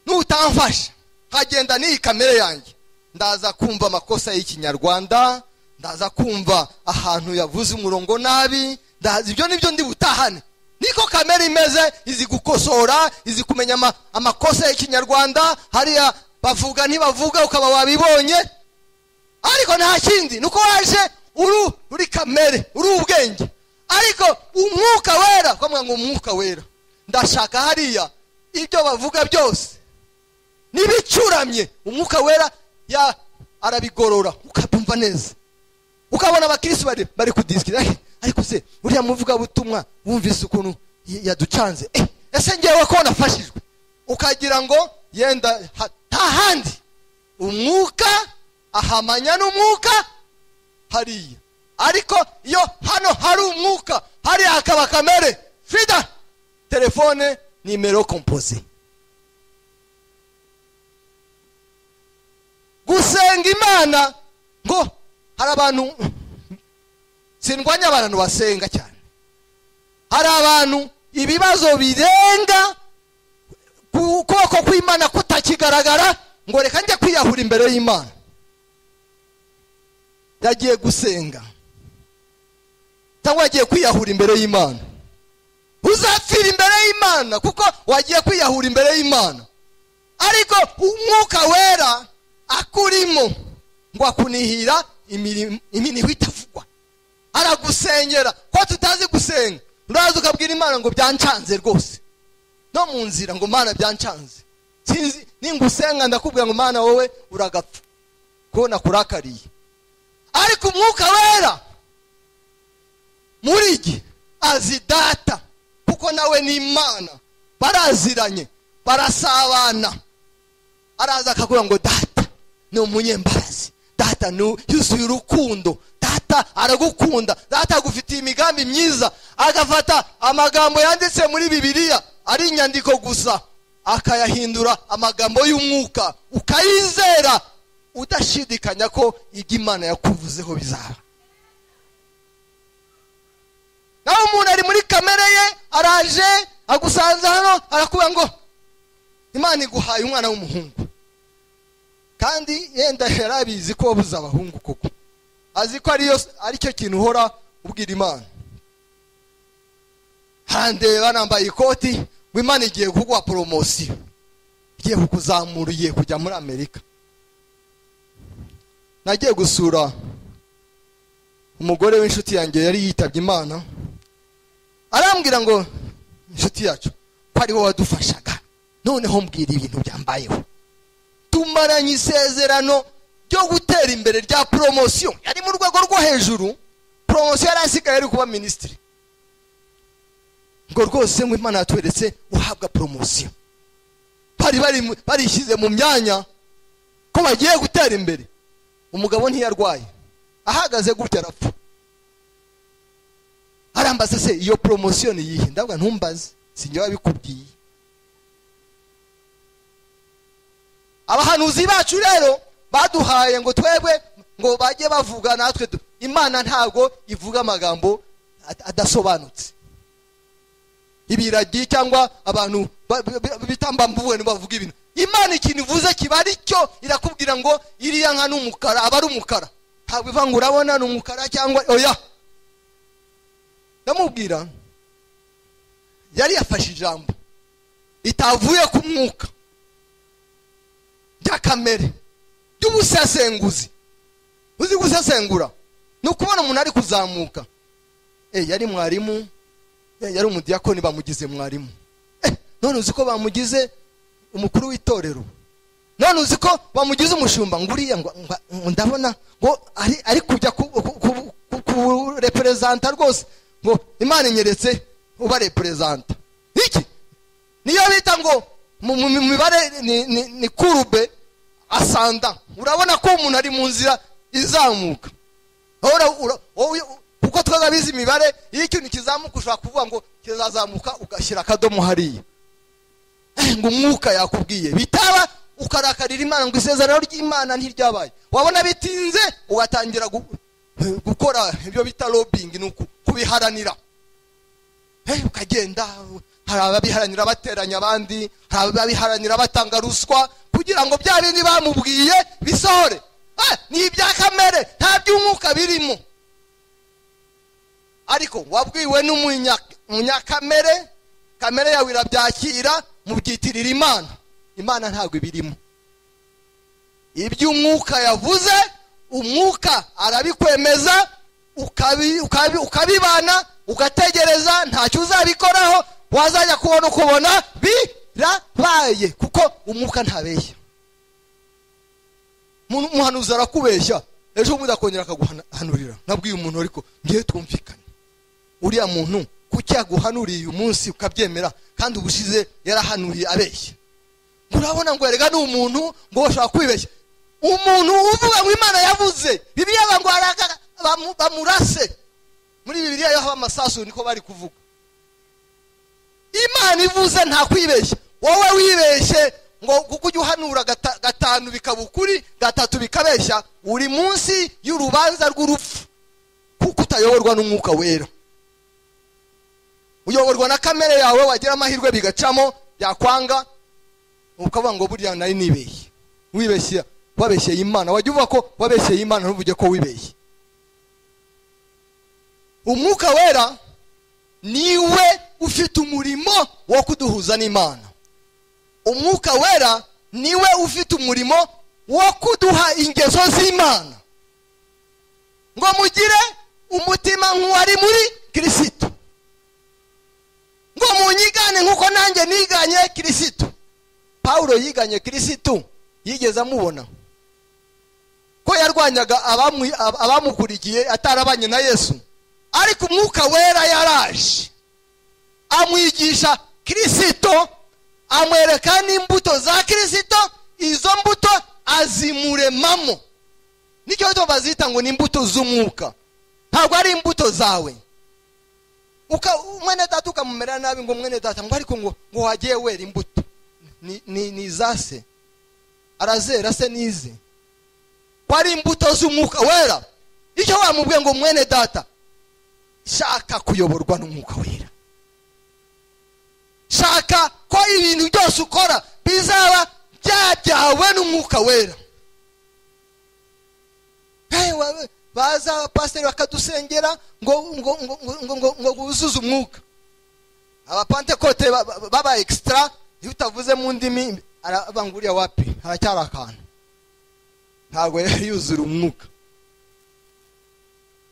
nutamfasha nkagenda n'iyi kamere yanjye ndaza kumva amakosa y'ikinyarwanda ndaza kumva ahantu yavuze umurongo nabi ndaza ibyo nibyo ndi butahane niko kamere imeze izi gukosora izi kumenya ama- amakosa y'ikinyarwanda hariya bavuga ntibavuga ukaba wabibonye ariko nta kindi nuko waje uru uri kamere uri ubwenge ariko umwuka wera ukamubwira ngo umwuka wera ndashaka hariya ibyo bavuga byose n'ibicuramye umwuka wera ya arabigorora ukabyumva neza ukabona abakirisi bari, bari kudisikira "Eh, ariko se uriya muvugabutumwa wumvise ukuntu y- yaducanze eh, ese ngewe ko nafashijwe ukagira ngo yenda ha- ntahandi umwuka ahamanya n'umwuka hariya ariko iyo hano hari umwuka hariya hakaba kamere frida telefone nimero kompoze gusenga imana ngo hari abantu sindwanya abantu basenga cyane hari abantu ibibazo birenga ku- ukuboko kw'imana kutakigaragara ngo reka njye kwiyahura imbere y'imana yagiye gusenga cyangwa yagiye kwiyahura imbere y'imana uzapfira imbere y'imana kuko wagiye kwiyahura imbere y'imana ariko umwuka wera akurimo ngo akunihira imirimo iminiho itavugwa aragusenyera ko tutazi gusenga uraza ukabwira imana ngo byancanze rwose no mu nzira ngo mana byancanze sinzi ningusenga ndakubwira ngo mana wowe uragapfa kuko nakurakariye ariko umwuka wera muri iki azi data kuko nawe ni imana baraziranye barasabana araza akavuga ngo data ni umunyembabazi data ni yuzuye urukundo data aragukunda data agufitiye imigambi myiza agafata amagambo yanditse muri bibiliya ari inyandiko gusa akayahindura amagambo y'umwuka ukayizera udashidikanya ko ibyo imana yakuvuzeho bizaba naho umuntu ari muri kamere ye araje agusanze hano arakubwira ngo imana iguhaye umwana w'umuhungu kandi yenda yari abizi ko wabuze abahungu koko azi ko ariyo aricyo kintu uhora ubwira imana harandeba nambaye ikoti ngo imana igiye kuguha poromosiyo igiye kukuzamura ugiye kujya muri amerika nagiye gusura umugore w'inshuti yanjye yari yitabye imana arambwira ngo inshuti yacu ko ari wowe wadufashaga noneho mbwira ibintu byambayeho tumaranye isezerano ryo gutera imbere rya poromosiyo yari mu rwego rwo hejuru poromosiyo yari asigaye ari kuba minisitiri ngo rwose ngo imana yatweretse uhabwa poromosiyo bari bari- barishyize mu myanya ko bagiye gutera imbere umugabo ntiyarwaye ahagaze gutya arapfa arambaza se iyo poromosiyo ni iyihe ndavuga ntumbaze sinjye wabikubwiye abahanuzi bacu rero baduhaye ngo twebwe ngo bajye bavuga natwe du- imana ntabwo ivuga amagambo ad- adasobanutse ibiragi cyangwa abantu ba- ba- ba- bitambambuwe bavuga ibintu imana ikintu ivuze kiba ari cyo irakubwira ngo iriya nka n'umukara aba ari umukara ntabwo iva ngo urabona ni umukara cyangwa oya ndamubwira yari yafashe ijambo ritavuye ku mwuka ry'akamere ry'ubusesenguzi uzi gusesengura ni ukubona umuntu ari kuzamuka Eh, yari mwarimu eh, yari umudiyakoni bamugize mwarimu Eh, none uzi ko bamugize umukuru w'itorero none uzi ko bamugize umushumba ngo uriya ngo- ngo- ndabona ngo ari ari kujya ku- ku- ku- ku- kureperezanta rwose ngo imana inyeretse uba reperezanta iki niyo bita ngo mu mu- mu mibare ni- ni ni kurube asanda urabona ko umuntu ari mu nzira izamuka Ora- ura- wowe- kuko twagabize imibare iyo ikintu kizamuka ushobora kuvuga ngo kizazamuka ugashyira akadomo hariya Eh, ngo umwuka yakubwiye bitaba ukarakarira imana ngo isezerano ry'imana ntiryabaye wabona bitinze ugatangira gu- eh, gukora ibyo bita lobbying ni uku- kubiharanira Eh, ukagenda hari ababiharanira bateranya abandi hari ababiharanira batanga ruswa kugira ngo bya bindi bamubwiye bisohore Eh, ni ibya kamere nta by'umwuka birimo ariko wabwiwe n'umunya- munyakamere kamere yawe irabyakira mubyitirira imana imana ntabwo ibirimo iby'umwuka yavuze umwuka arabikwemeza ukabi- ukabi- ukabibana ugategereza ntacyo uzabikoraho wazajya kubona ukubona birabaye kuko umwuka ntabeshya Mu- umuhanuzi arakubeshya ejo bundi akongera akaguhanurira nabwiye umuntu ariko ngewe twumvikane uriya muntu kuki yaguhanuriye uyu munsi ukabyemera kandi ubushize yarahanuriye abeshya urabona ngo erega ni umuntu ngo bashobora kwibeshya umuntu uvuga ngo imana yavuze bibiliya ngo araka- bamu- bamurase muri bibiliya yo haba amasasu niko bari kuvuga imana ivuze nta kwibeshya wowe wibeshye ngo kuko ujya uhanura gata- gatanu bikaba ukuri gatatu bikabeshya uri munsi y'urubanza rw'urupfu kuko utayoborwa n'umwuka wera uyoborwa na kamere yawe wagira amahirwe bigacamo byakwanga ukavuga ngo buriya nari nibeshye wibeshye wabeshyeye imana wajya uvuga ko wabeshyeye imana ntuvuge ko wibeshye umwuka wera niwe ufite umurimo wo kuduhuza n'imana umwuka wera niwe ufite umurimo wo kuduha ingeso z'imana ngo mugire umutima nk'uwari muri kirisito ngo munyigane nk'uko nanjye niganye kirisito pawulo yiganye kirisitu yigeze amubona ko yarwanyaga abamu- ab- abamukurikiye atarabanye na yesu ariko umwuka wera yaraje amwigisha kirisito amwereka n'imbuto za kirisito izo mbuto azimuremamo nicyo gituma bazita ngo ni imbuto z'umwuka ntabwo ari imbuto zawe uka mwene data ukamumera nabi ngo mwene data ngo ariko ngo ngo wagiye wera imbuto ni ni ni iza se arazera se nize ko ari imbuto z'umwuka wera icyo wamubwiye ngo mwene data shaka kuyoborwa n'umwuka wera shaka ko ibintu byose ukora bizaba byajyawe n'umwuka wera Hey, wa- baza pasiteri bakadusengera ngo ngo ngo ngo ngo ngo wuzuze umwuka abapantekote ba- ba- baba extra iyo utavuze mu ndimi arabanguriya wapi haracyari akantu ntabwo yari yuzura umwuka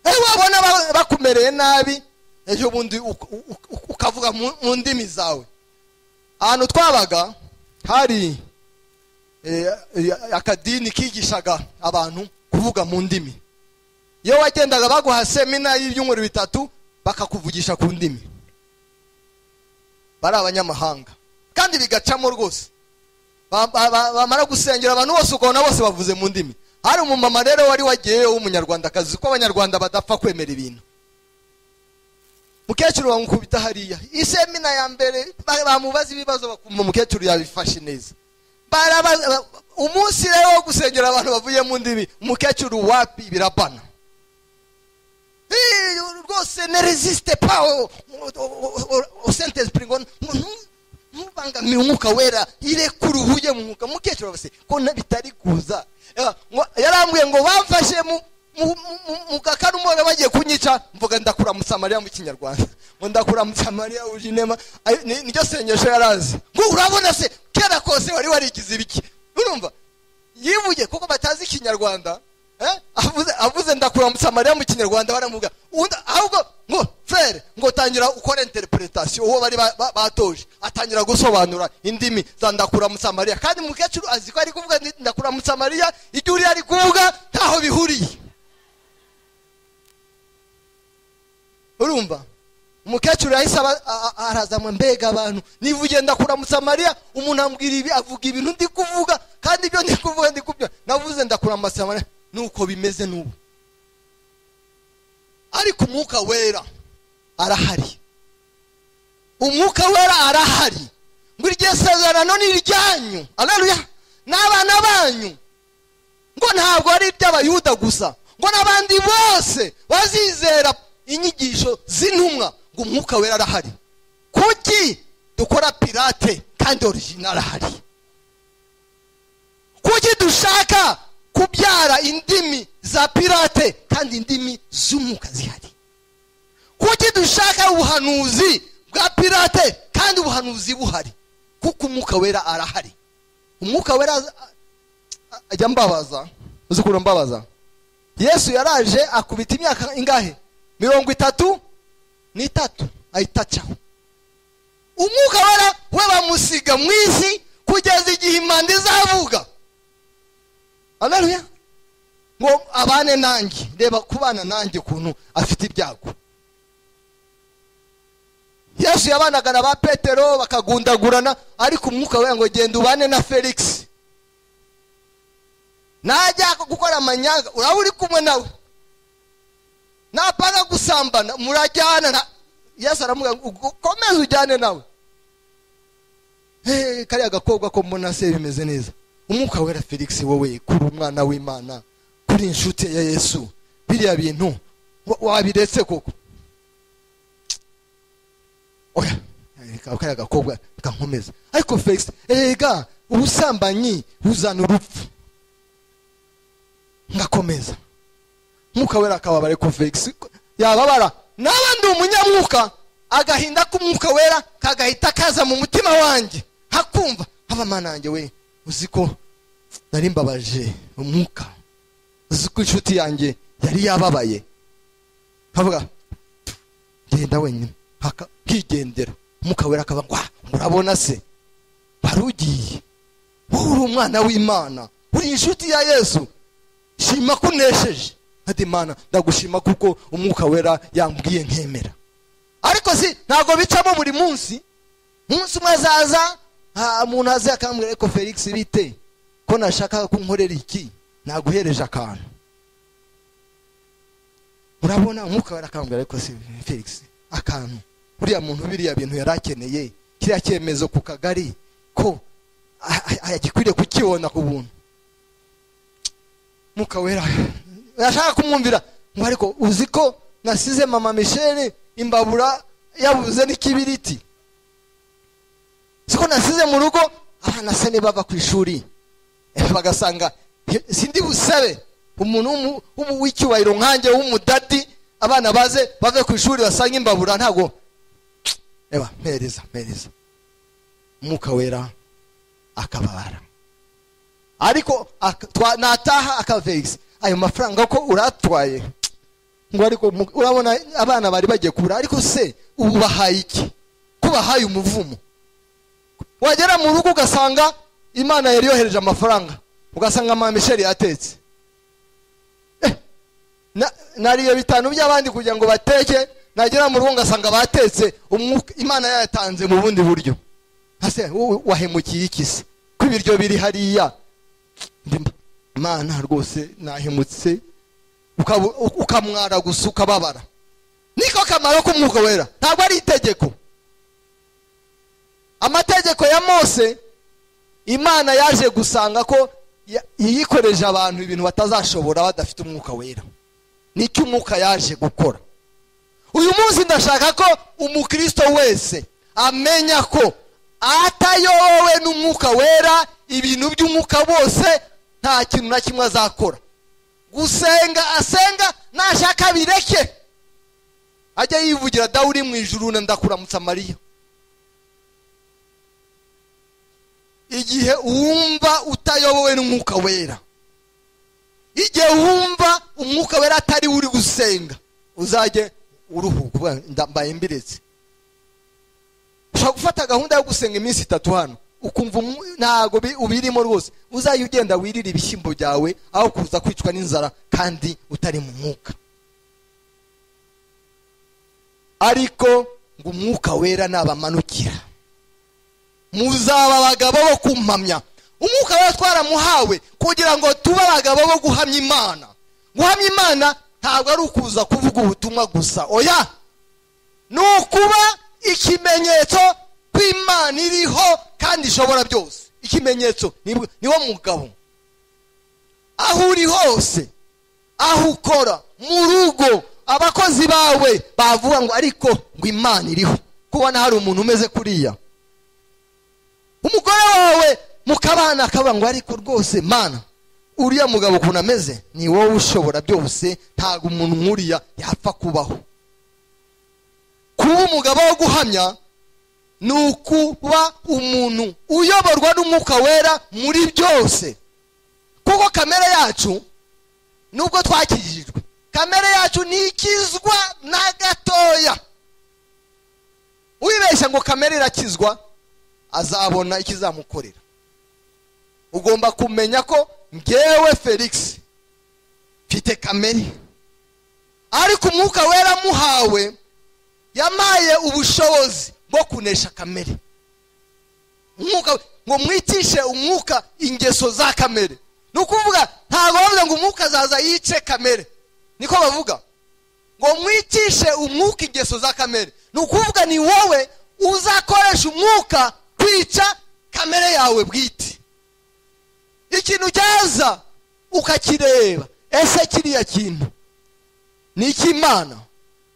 Eh, wabona ba- bakumereye nabi ejo bundi uk- uk- uk- ukavuga mu mu ndimi zawe ahantu twabaga hari eh, eh, akadini kigishaga abantu kuvuga mu ndimi iyo wagendaga baguha semina y'ibyumweru bitatu bakakuvugisha ku ndimi bari abanyamahanga kandi bigacamo rwose Ba- ba- ba- bamara gusengera abantu bose ukabona bose bavuze mu ndimi hari umumama rero wari wagiyeyo w'umunyarwandakazi ko abanyarwanda badapfa kwemera ibintu mukecuru bamukubita hariya isemina ya mbere ba- bamubaza ibibazo bakumva mukecuru yabifashe neza Barabaza- ba- umunsi rero wo gusengera abantu bavuye mu ndimi mukecuru wapi birabana Eh, rwose ne resiste pa au- au- au- au- au Saint-Esprit ngo ngo ntu- ntubangamire umwuka wera irekure uhuye mu mwuka mukecuru bose ko na- bitari kuza Eh, ngo- yarambwiye ngo bamfashe mu mu- mu- mu- mu gakarumoga bagiye kunyica mvuga ndakuramutsa mariya mu kinyarwanda ngo ndakuramutsa mariya ujinema Ayo, ni- niryo sengesho yarazi ngo urabona se kera kose wari warigize ibiki urumva yivuye kuko batazi ikinyarwanda eh? avuze avuze ndakuramutsa mariya mu kinyarwanda baramubwira undi ahubwo ngo frere ngo tangira ukora interpretation uwo bari ba- ba- batoje atangira gusobanura indimi za ndakuramutsa mariya kandi umukecuru azi ko ari kuvuga ndi- ndakuramutsa mariya ibyo uriya ari kuvuga ntaho bihuriye urumva umukecuru yahise aba- a- a- araza ngo mbega abantu niba ugenda kuramutsa mariya umuntu ambwira ibi avuga ibintu ndi kuvuga kandi ibyo ndi kuvuga ndi kubyo navuze ndakuramutsa mariya nuko bimeze n'ubu ariko umwuka wera arahari umwuka wera arahari ngo iryo sezerano ni iryanyu araruya n'abana banyu ngo ntabwo ari iby'abayuda gusa ngo n'abandi bose bazizera inyigisho z'intumwa ngo umwuka wera arahari kuki dukora pirate kandi origina arahari kuki dushaka kubyara indimi za pirate kandi indimi z'umwuka zihari kuki dushaka ubuhanuzi bwa pirate kandi ubuhanuzi buhari kuko umwuka wera arahari umwuka wera ajya mbabaza uzi ukuntu mbabaza yesu yaraje akubita imyaka ingahe mirongo itatu n'itatu ayitacaho umwuka wera we bamusiga mu isi kugeza igihe impanda izavuga aleluya ngo abane nanjye reba kubana nanjye ukuntu afite ibyago yesu yabanaga na ba petero bakagundagurana ariko umwuka wera ngo genda ubane na felix najya gukora amanyanga uraba uri kumwe nawe napanga gusambana murajyana na yesu aramubwira ngo ukomeze ujyane nawe Eh, kariya gakobwa ko mbona se bimeze neza umwuka wera felix wowe kuri umwana w'imana kuri inshuti ya yesu biriya bintu wa- wabiretse koko oya eh, kariya gakobwa reka nkomeze ariko felix erega ubusambanyi buzana urupfu ngakomeza mwuka wera akababare ko felix yababara naba ndi umunyamwuka agahinda k'umwuka wera kagahita kaza mu mutima wanjye hakumva haba mana yanjye we uzi ko nari mbabaje umwuka uzi ko inshuti yanjye yari yababaye nkavuga genda wenyine haka kigendera umwuka wera akaba ngo "Ah, murabona se wari ugiye wowe uri umwana w'imana uri inshuti ya yesu shima ko unesheje ati mana ndagushima kuko umwuka wera yambwiye nkemera ariko si ntabwo bicamo buri munsi umunsi umwe azaza ah, umuntu aze akambwira ariko felix bite ko nashakaga ko nkorera iki naguhereje akantu urabona umwuka wera akambwira ariko si felix akantu uriya muntu biriya bintu yari akeneye kiriya cyemezo ku kagari ko ah, ah, agikwiriye kukibona ku buntu mwuka wera urashaka kumwumvira ngo ariko uzi ko nasize mama misheli imbabura yabuze n'ikibiriti siko nasize mu rugo abana se niba bava ku ishuri eh, bagasanga "He, sindi busabe umuntu w'umu- w'umu- w'icyubahiro nkanjye w'umudadi abana baze bave ku ishuri basange imbabura ntago eba mpereza mpereza umwuka wera akababara ariko ak- twa- nataha akavegisi ayo mafaranga ko uratwaye ngo ariko mu- urabona abana bari bagiye kubura ariko se ubu bahaye iki ko bahaye umuvumo wagera mu rugo ugasanga imana yari yohereje amafaranga ugasanga mama misheli yatetse Eh, na- nariye bitanu by'abandi kugira ngo bateke nagera mu rugo ngasanga batetse umwuka- imana yayatanze mu bundi buryo ase wowe wahemukiye iki se ko ibiryo biri hariya Ndimba, imana rwose nahemutse ukaba- ukamwara gusa ukababara niko kamaro k'umwuka wera ntabwo ari itegeko amategeko ya mose imana yaje gusanga ko ya- yikoreje abantu ibintu batazashobora badafite umwuka wera nicyo umwuka yaje gukora uyu munsi ndashaka ko umukristo wese amenya ko atayobowe n'umwuka wera ibintu by'umwuka bose nta kintu na kimwe azakora gusenga asenga nashaka bireke ajya yivugira dawe uri mu ijuru na ndakuramutsa mariya igihe wumva utayobowe n'umwuka wera igihe wumva umwuka wera atari uri gusenga uzajye uruhuka uvuga ndambaye mbiretse ushobora gufata gahunda yo gusenga iminsi itatu hano ukumva ntabwo ubirimo rwose uzajya ugenda wirira ibishyimbo byawe aho kuza kwicwa n'inzara kandi utari mu mwuka ariko ngo umwuka wera nabamanukira muzaba abagabo bo kumpamya umwuka wera twaramuhawe kugira ngo tube abagabo bo guhamya imana guhamya imana ntabwo ari ukuza kuvuga ubutumwa gusa oya ni ukuba ikimenyetso ko imana iriho kandi ishobora byose ikimenyetso niwo mugabo aho uri hose aho ukora mu rugo abakozi bawe bavuga ngo ariko ngo imana iriho kubona hari umuntu umeze kuriya umugore wawe mukabana akavuga ngo ariko rwose mana uriya mugabo ukuntu ameze ni wowe ushobora byose ntabwo umuntu nk'uriya yapfa kubaho kuba umugabo wo guhamya ni ukuba umuntu uyoborwa n'umwuka wera muri byose kuko kamere yacu nubwo twakijijwe kamere yacu ntikizwa na gatoya wibeshya ngo kamere irakizwa azabona ikizamukorera ugomba kumenya ko ngewe felix mfite kamere ariko umwuka wera muhawe yamaye ubushobozi bwo kunesha kamere umwuka ngo mwitishe umwuka ingeso za kamere ni ukuvuga ntabwo bavuga ngo umwuka azaza yice kamere niko bavuga ngo mwicishe umwuka ingeso za kamere ni ukuvuga ni wowe uzakoresha umwuka kwica kamere yawe bwite ikintu cyaza ukakireba ese kiriya kintu ni icy'imana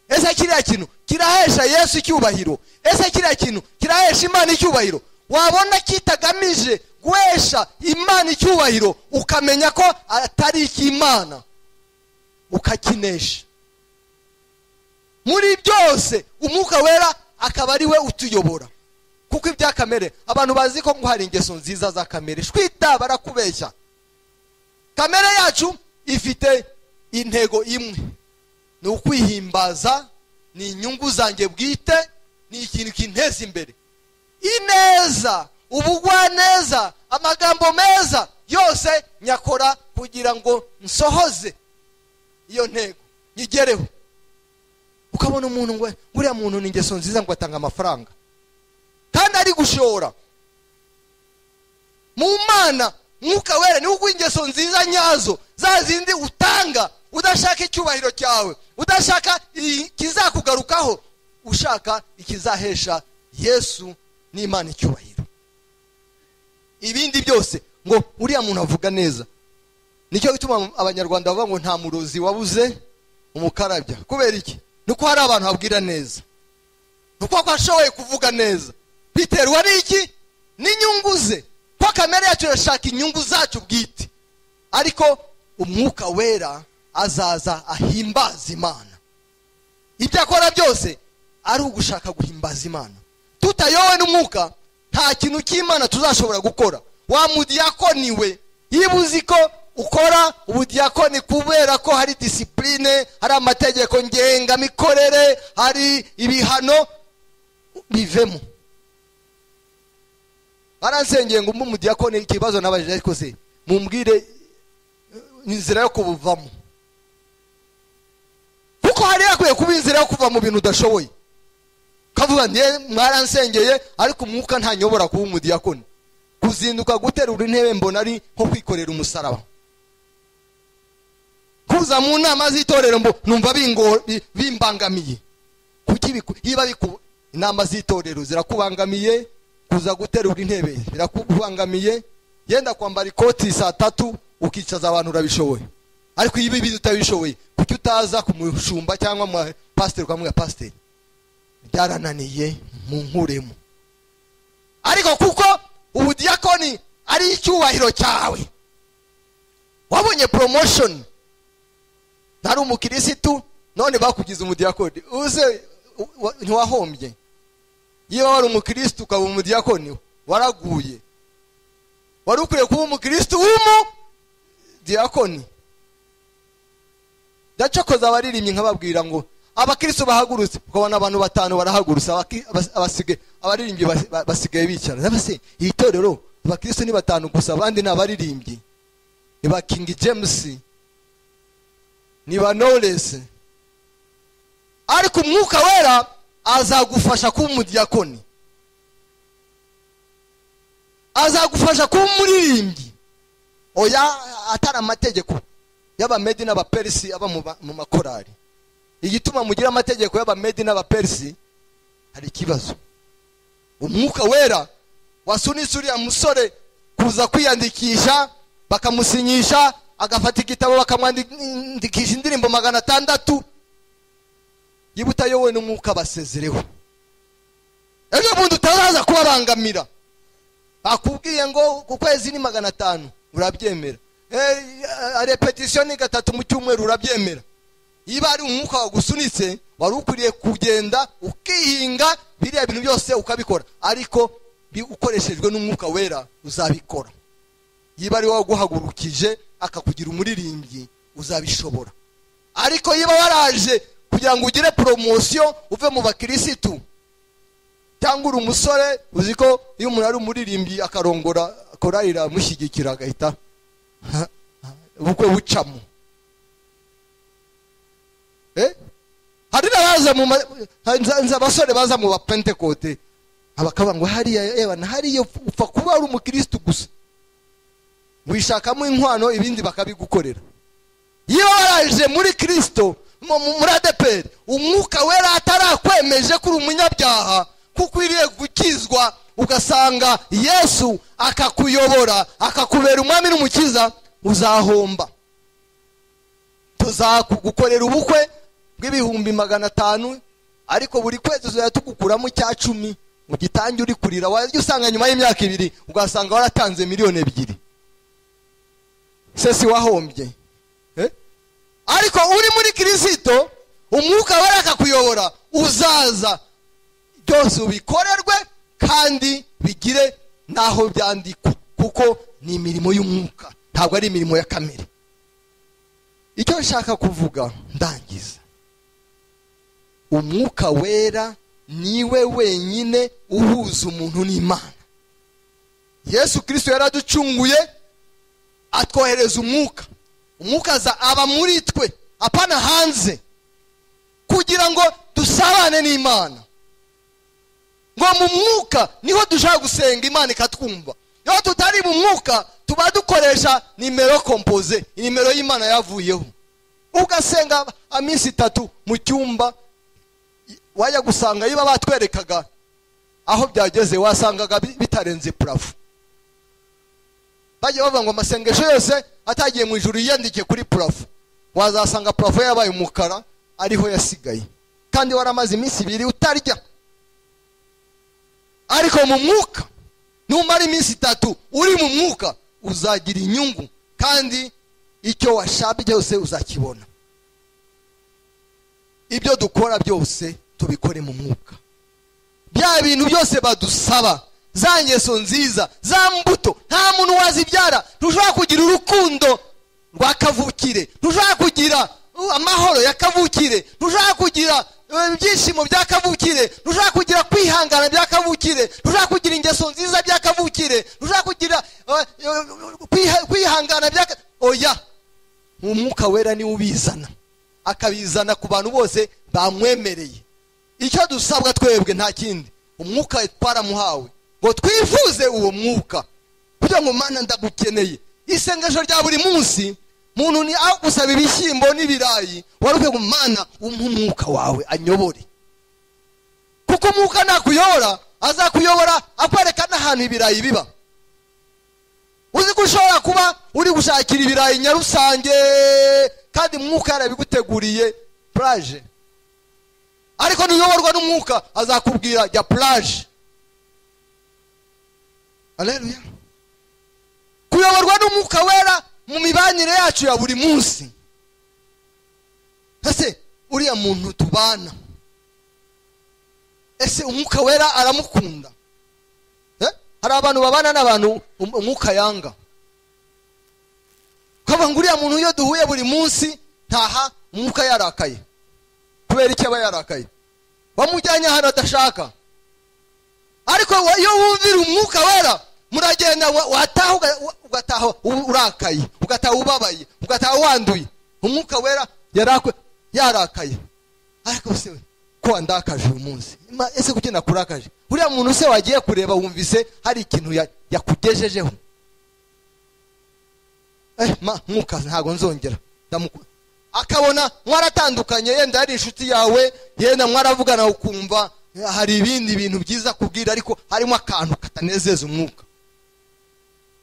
ese kiriya kintu kirahesha yesu icyubahiro ese kiriya kintu kirahesha imana icyubahiro wabona kitagamije guhesha imana icyubahiro ukamenya ko atari icy'imana ukakinesha muri byose umwuka wera akaba ari we utuyobora kuko ibya kamere abantu bazi ko ngo hari ingeso nziza za kamere shwita barakubeshya kamere yacu ifite intego imwe ni ukwihimbaza ni inyungu zanjye bwite ni ikintu kinteza imbere ineza ubugwaneza amagambo meza yose nyakora kugira ngo nsohoze iyo ntego nyigereho ukabona umuntu ngo uriya muntu ni ingeso nziza ngo atanga amafaranga kandi ari gushora mu mana mwuka wera niwo uguha ingeso nziza nyazo za zindi utanga udashaka icyubahiro cyawe udashaka ikizakugarukaho ushaka ikizahesha yesu n'imana icyubahiro ibindi byose ngo uriya muntu avuga neza nicyo gituma abanyarwanda bavuga ngo nta murozi wabuze umukarabya kubera iki nuko hari abantu babwira neza nuko ko ashoboye kuvuga neza biterwa n'iki n'inyungu ze ko kamere yacu irashaka inyungu zacu bwite ariko umwuka wera azaza ahimbaza imana ibyo akora byose ari ugushaka guhimbaza imana tutayowe n'umwuka nta kintu cy'imana tuzashobora gukora wa mudiyakoni we niba uzi ko ukora ubudiyakoni kubera ko hari disipurine hari amategeko ngengamikorere hari ibihano bivemo baransengeye ngo umwe umudiyakoni ikibazo nabajije ariko se mumbwire inzira yo kubuvamo kuko hari hakwiye kuba inzira yo kuva mu bintu udashoboye ukavuga niyo mwaransengeye ariko umwuka ntanyobora kuba umudiyakoni kuzinduka guterura intebe mbona ari nko kwikorera umusaraba kuza mu nama z'itorero mbo numva bimbangamiye kuki niba inama z'itorero zirakubangamiye kuza guterura intebe birakubangamiye yenda kwambara ikoti saa tatu ukicaza abantu urabishoboye ariko iyo ibi utabishoboye kuki utaza kumushumba cyangwa mu pasiteri ukamubwira pasiteri byarananiye mu nkuremo ariko kuko ubudiyakoni ari icyubahiro cyawe wabonye poromoshoni ntari umukirisitu none bakugize umudiyakoni uze ntiwahombye iyo wari umukirisitu ukaba umudiyakoni waraguye wari ukwiye kuba umukirisitu w'umudiyakoni ndacokoza abaririmbyi nkababwira ngo abakristo bahagurutse ukabona abantu batanu barahagurutse abaki- abas- abasigaye- abaririmbyi bas- ba- basigaye bicara Ndabaza se iri torero abakristo ni batanu gusa abandi ni abaririmbyi ni ba king james ni ba knowless ariko umwuka wera azagufasha kuba umudiyakoni azagufasha kuba umuririmbyi oya atari amategeko y'abamedi n'abaperisi aba mu ba- mu makorari igituma mugira amategeko y'abamedi n'abaperisi hari ikibazo umwuka wera wasunitse uriya musore kuza kwiyandikisha bakamusinyisha agafata igitabo bakamwandikisha indirimbo magana atandatu niba utayobowe n'umwuka basezereho ejo bundi utazaza kubabangamira bakubwiye ngo ku kwezi ni magana atanu urabyemera Eh, eh, repetition ni gatatu mu cyumweru urabyemera niba ari umwuka wagusunitse wari ukwiriye kugenda ukihinga biriya bintu byose ukabikora ariko bi- ukoreshejwe n'umwuka wera uzabikora niba ari wowe waguhagurukije akakugira umuririmbyi uzabishobora ariko niba waraje kugira ngo ugire poromosiyo uve mu bakirisitu cyangwa uri umusore uzi ko iyo umuntu ari umuririmbyi akarongora korari iramushyigikira agahita ha- ha- ubukwe bucamo Eh? hari n'abaza mu ma- ha- nza- nza abasore baza mu bapentekote abakavuga ngo hariya yewe na hariya upfa- upfa kuba ari umukirisitu gusa wishakamo inkwano ibindi bakabigukorera iyo waraje muri kirisito mu- mu- muri adeperi umwuka wera atarakwemeje kuri umunyabyaha kuko ukwiriye gukizwa ugasanga yesu akakuyobora akakubera umwami n'umukiza uzahomba tuzagukorera ubukwe bw'ibihumbi magana atanu ariko buri kwezi tuzajya tugukuramo icya cumi ugitange uri kurira wajya usanga nyuma y'imyaka ibiri ugasanga waratanze miliyoni ebyiri se si wahombye Eh? ariko uri muri kirisito umwuka wera akakuyobora uzaza byose ubikorerwe kandi bigire n'aho byandikwa kuko ni imirimo y'umwuka ntabwo ari imirimo ya kamere icyo nshaka kuvuga ndangiza umwuka wera niwe wenyine uhuza umuntu n'imana yesu kirisito yaraducunguye atwohereza umwuka umwuka aza aba muri twe apana hanze kugira ngo dusabane n'imana ngo mu mwuka niho dushaka gusenga imana ikatwumva iyo tutari mu mwuka tuba dukoresha nimero kompoze nimero y'imana yavuyeho ugasenga iminsi itatu mu cyumba wajya gusanga iyo batwerekaga aho byageze wasangaga bi- bitarenze purafo bajya bavuga ngo amasengesho yose atagiye mu ijuru yiyandike kuri purafo wazasanga purafo yabaye umukara ariho yasigaye kandi waramaze iminsi ibiri utarya ariko mu mwuka numara iminsi itatu uri mu mwuka uzagira inyungu kandi icyo washabye cyose uzakibona ibyo dukora byose tubikore mu mwuka bya bintu byose badusaba za ngeso nziza za mbuto nta muntu wazibyara ntushobora kugira urukundo rwa kavukire ntushobora kugira uh, amahoro ya kavukire ntushobora kugira uh, ibyishimo bya kavukire ntushobora kugira kwihangana bya kavukire ntushobora kugira ingeso nziza bya kavukire ntushobora kugira uh, uh, kwiha- kwihangana bya ka- oya umwuka wera niwe ubizana akabizana ku bantu bose bamwemereye icyo dusabwa twebwe nta kindi umwuka twaramuhawe ngo twifuze uwo mwuka kugira ngo mana ndagukeneye isengesho rya buri munsi muntu ni aho gusaba ibishyimbo n'ibirayi wari ukwiye ngo mana umpe umwuka wawe anyobore kuko umwuka nakuyobora azakuyobora akwereka n'ahantu ibirayi biba uzi ko ushobora kuba uri gushakira ibirayi nyarusange kandi umwuka yarabiguteguriye puraje ariko nuyoborwa n'umwuka azakubwira jya puraje aleluya kuyoborwa n'umwuka wera mu mibanire yacu ya buri munsi ese uriya muntu tubana ese umwuka wera aramukunda Eh? hari abantu babana n'abantu um- umwuka yanga ukavuga ngo uriya muntu iyo duhuye buri munsi ntaha mu mwuka yarakaye kubera iki aba yarakaye bamujyanye ahantu adashaka ariko we- iyo wumvira umwuka wera muragenda wa- wataha uga- wa- ugataha u- urakaye ugataha ubabaye ugataha wanduye umwuka wera yarakwe yarakaye ariko se we ko wandakaje uyu munsi Ma- ese kuki nakurakaje uriya muntu se wagiye kureba wumvise hari ikintu ya- yakugejejeho eh ma mwuka ntabwo nzongera ndamuku akabona mwaratandukanye yenda ari inshuti yawe yenda mwaravugana ukumva eh, hari ibindi bintu byiza kubwira ariko harimo akantu katanezeza umwuka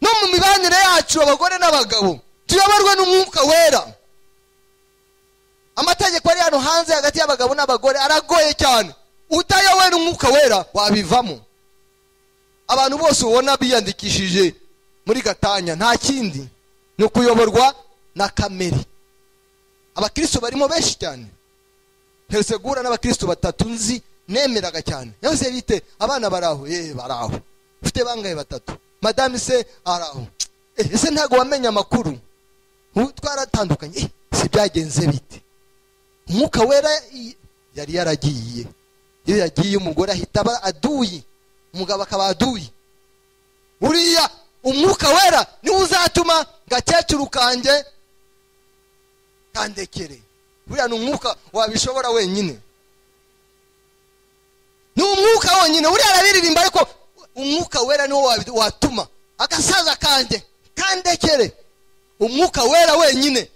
no mu mibanire yacu abagore n'abagabo tuyoborwe n'umwuka wera amategeko ari hano hanze hagati y'abagabo n'abagore aragoye cyane utayobowe n'umwuka wera wabivamo abantu bose ubona biyandikishije muri gatanya nta kindi ni ukuyoborwa na kamere abakristo barimo benshi cyane nteretse guhura n'abakristo batatu nzi nemeraga cyane yahoze bite abana baraho eh baraho ufite bangahe batatu madame se araho eh, ese ntabwo wamenye amakuru Ubu twaratandukanye eh, si byagenze bite umwuka wera i- yari yaragiye iyo yagiye umugore ahita aba aduyi umugabo akaba aduyi uriya umwuka wera niwe uzatuma gakecuru kanjye kandekere buriya ni umwuka wabishobora wenyine ni umwuka wonyine uriya arabiririmba ariko umwuka wera niwo wabi- watuma agasaza kanjye kandekere umwuka wera wenyine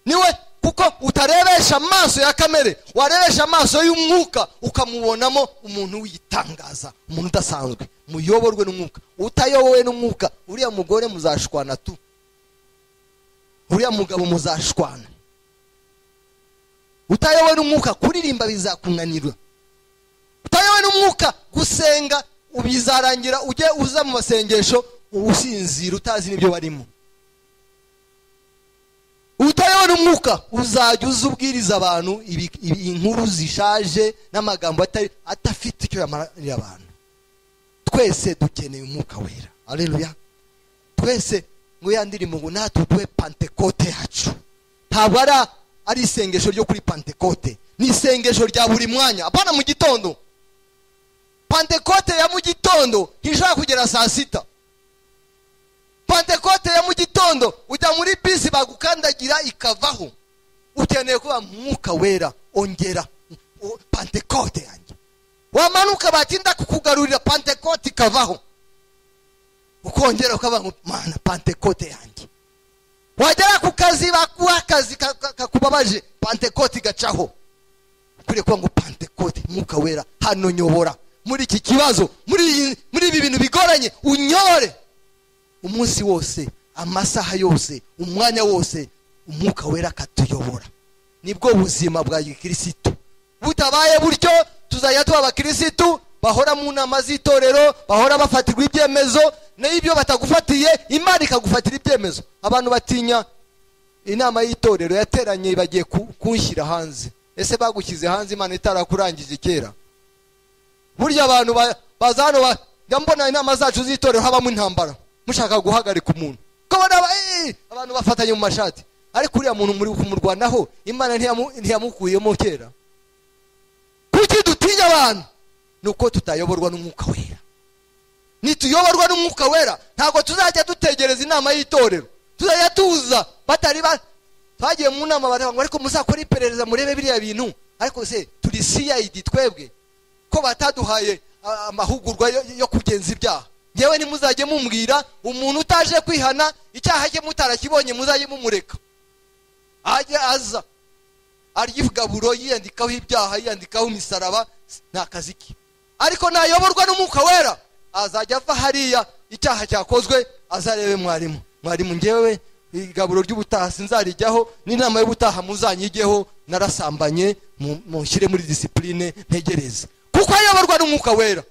niwe kuko utarebesha amaso ya kamere warebesha amaso y'umwuka ukamubonamo umuntu witangaza umuntu udasanzwe muyoborwe n'umwuka utayobowe n'umwuka uriya mugore muzashwana tu uriya mugabo muzashwana utayobowe n'umwuka kuririmba bizakunanirwa utayobowe n'umwuka gusenga bizarangira ujye uza mu masengesho usinzira utazi n'ibyo barimo utayobowe n'umwuka uzajya uza ubwiriza abantu ibi- ibi- inkuru zishaje n'amagambo atari- adafite icyo yamarira abantu twese dukeneye umwuka wera aleluya twese ngo ya ndirimbo ngo natwe duhe pantekote yacu ntabwo ari ari isengesho ryo kuri pantekote ni isengesho rya buri mwanya apana mu gitondo pantekote ya mu gitondo ntishobora kugera saa sita pantekote ya mu gitondo ujya muri bisi bagukandagira ikavaho ukeneye kuba mwuka wera ongera o- pantekote yanjye wamanuka batinda kukugarurira pantekote ikavaho ukongera ukavuga ngo mana pantekote yanjye wagera ku kazi bakuha akazi ka- ka- kakubabaje pantekote igacaho ukwiriye kuvuga ngo pantekote mwuka wera hano nyobora muri iki kibazo muri iyi- muri ibi bintu bigoranye unyore umunsi wose amasaha yose umwanya wose umwuka wera akatuyobora nibwo buzima bwa gikirisitu butabaye butyo tuzajya tuba abakirisitu bahora mu nama z'itorero bahora bafatirwa ibyemezo nayo ibyo batagufatiye imana ikagufatira ibyemezo abantu batinya inama y'itorero yateranye bagiye ku- kunshyira hanze ese bagushyize hanze imana itarakurangije kera burya abantu ba- baza hano ba- njya mbona inama zacu z'itorero habamo intambara mushaka guhagarika umuntu ko bona aba- eh, abantu bafatanye mu mashati ariko uriya muntu muri kumurwanaho imana ntiyamu- ntiyamukuyemo kera kuki dutinya abantu ni uko tutayoborwa n'umwuka wera nituyoborwa n'umwuka wera ntabwo tuzajya dutegereza inama y'itorero tuzajya tuza batari ba twagiye mu nama baravuga ngo ariko muzakora iperereza murebe biriya bintu ariko se turi cid twebwe ko bataduhaye ah, amahugurwa yo, yo kugenza ibyaha ngewe ntimuzajye mumbwira umuntu utaje kwihana icyaha cye mutarakibonye muzajye mumureka ajye aza arya igaburo yiyandikaho ibyaha yiyandikaho imisaraba ni akazi ke ariko nayoborwa n'umwuka wera azajya ava hariya icyaha cyakozwe azarebe mwarimu mwarimu ngewe igaburo ry'ubutaha sinzarijyaho n'inama y'ubutaha muzanyigeho narasambanye mu- munshyire muri disipurine ntegereze kuko ayoborwa n'umwuka wera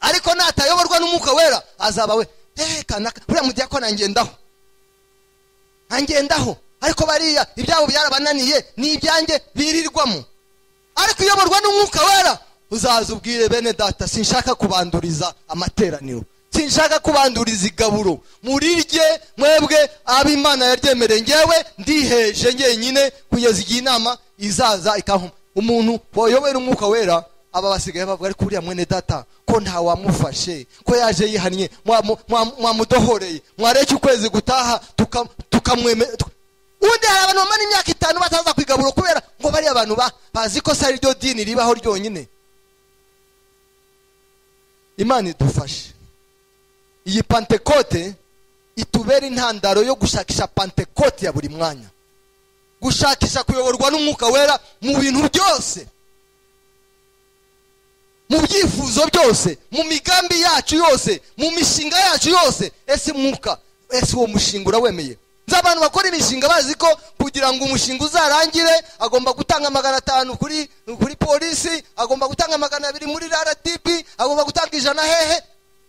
ariko natayoborwa n'umwuka wera azaba we "Eh, kanaka buriya mudiyakona ngendaho angendaho ariko bariya ibyabo byarabananiye ni ibyanjye birirwamo ariko uyoborwa n'umwuka wera uzaza ubwire bene data sinshaka kubanduriza amateraniro sinshaka kubanduriza igaburo murirye mwebwe ab'imana yaryemereye ngewe ndiheje njyenyine kugeza igihe inama izaza ikahuma umuntu wayobora umwuka wera aba basigaye bavuga ariko uriya mwene data ko nta wamufashe ko yaje yihannye mwamudohoreye mwareke ukwezi gutaha tukamwemera ubundi hari abantu bamara imyaka itanu bataza kwigaburo kubera ngo bariya abantu bazi ko si ryo dini ribaho ryonyine imana idufashe iyi pantekote itubera intandaro yo gushakisha pantekote ya buri mwanya gushakisha kuyoborwa n'umwuka wera mu bintu byose mu byifuzo byose mu migambi yacu yose mu mishinga yacu yose ese mwuka ese uwo mushinga urawemeye nzi abantu bakora imishinga bazi ko kugira ngo umushinga uzarangire agomba gutanga magana atanu kuri kuri polisi agomba gutanga magana abiri muri rdp agomba gutanga ijana hehe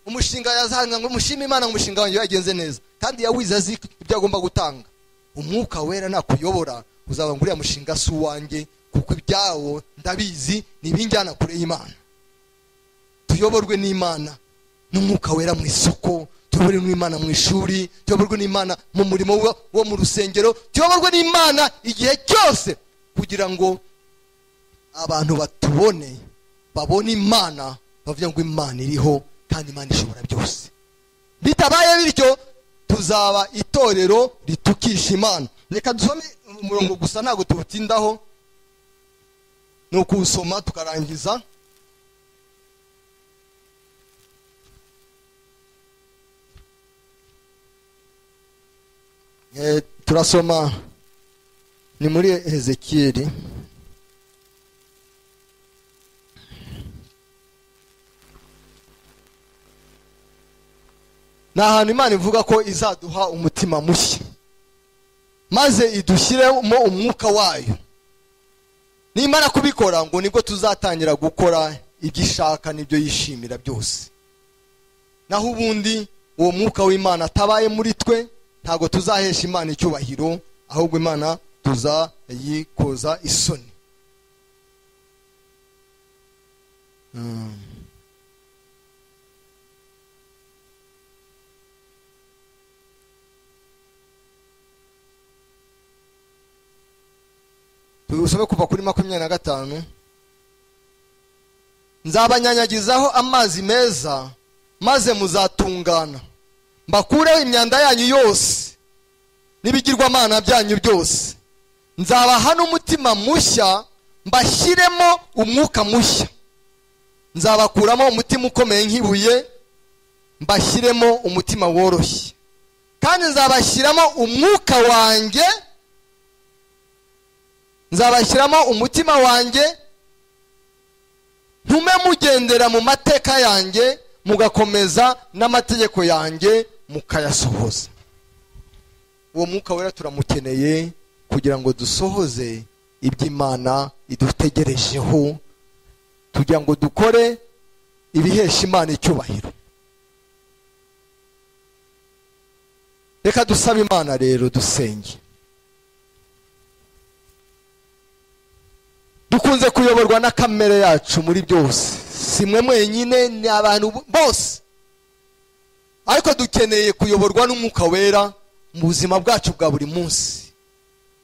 umushinga yazanga ngo mushime imana umushinga wanjye yagenze neza kandi yawize azi ibyo agomba gutanga umwuka wera nakuyobora uzaba ngo uriya mushinga si uwanjye kuko ibyawo ndabizi ni ibinjyana kure y'imana tuyoborwe n'imana n'umwuka wera mu isoko tuyoborwe n'imana mu ishuri tuyoborwe n'imana mu murimo wo mu rusengero tuyoborwe n'imana igihe cyose kugira ngo abantu batubone babone imana bavuga ngo imana iriho kandi imana ishobora byose bitabaye bityo tuzaba itorero ritukisha imana reka dusome umurongo gusa ntabwo tuwutindaho ni ukuwusoma tukarangiza turasoma ni muri hezekiyeri ni ahantu imana ivuga ko izaduha umutima mushya maze idushyiremo umwuka wayo nimara kubikora ngo nibwo tuzatangira gukora ibyo ishaka n'ibyo yishimira byose naho ubundi uwo mwuka w'imana atabaye muri twe ntabwo tuzahesha imana icyubahiro ahubwo imana tuzayikoza isoni usome kuva kuri makumyabiri na gatanu nzabanyanyagizaho amazi meza maze muzatungana mbakureho imyanda yanyu yose n'ibigirwamana byanyu byose nzabaha n'umutima mushya mbashyiremo umwuka mushya nzabakuramo umutima ukomeye nk'ibuye mbashyiremo umutima woroshye kandi nzabashyiramo umwuka wanjye nzabashyiramo umutima wanjye ntume mugendera mu mateka yanjye mugakomeza n'amategeko yanjye mukayasohoza uwo mwuka wera turamukeneye kugira ngo dusohoze iby'imana idutegerejeho kugira ngo dukore ibihesha imana icyubahiro reka dusabe imana rero dusenge dukunze kuyoborwa na kamere yacu muri byose si mwe mwenyine ni abantu bose ariko dukeneye kuyoborwa n'umwuka wera mu buzima bwacu bwa buri munsi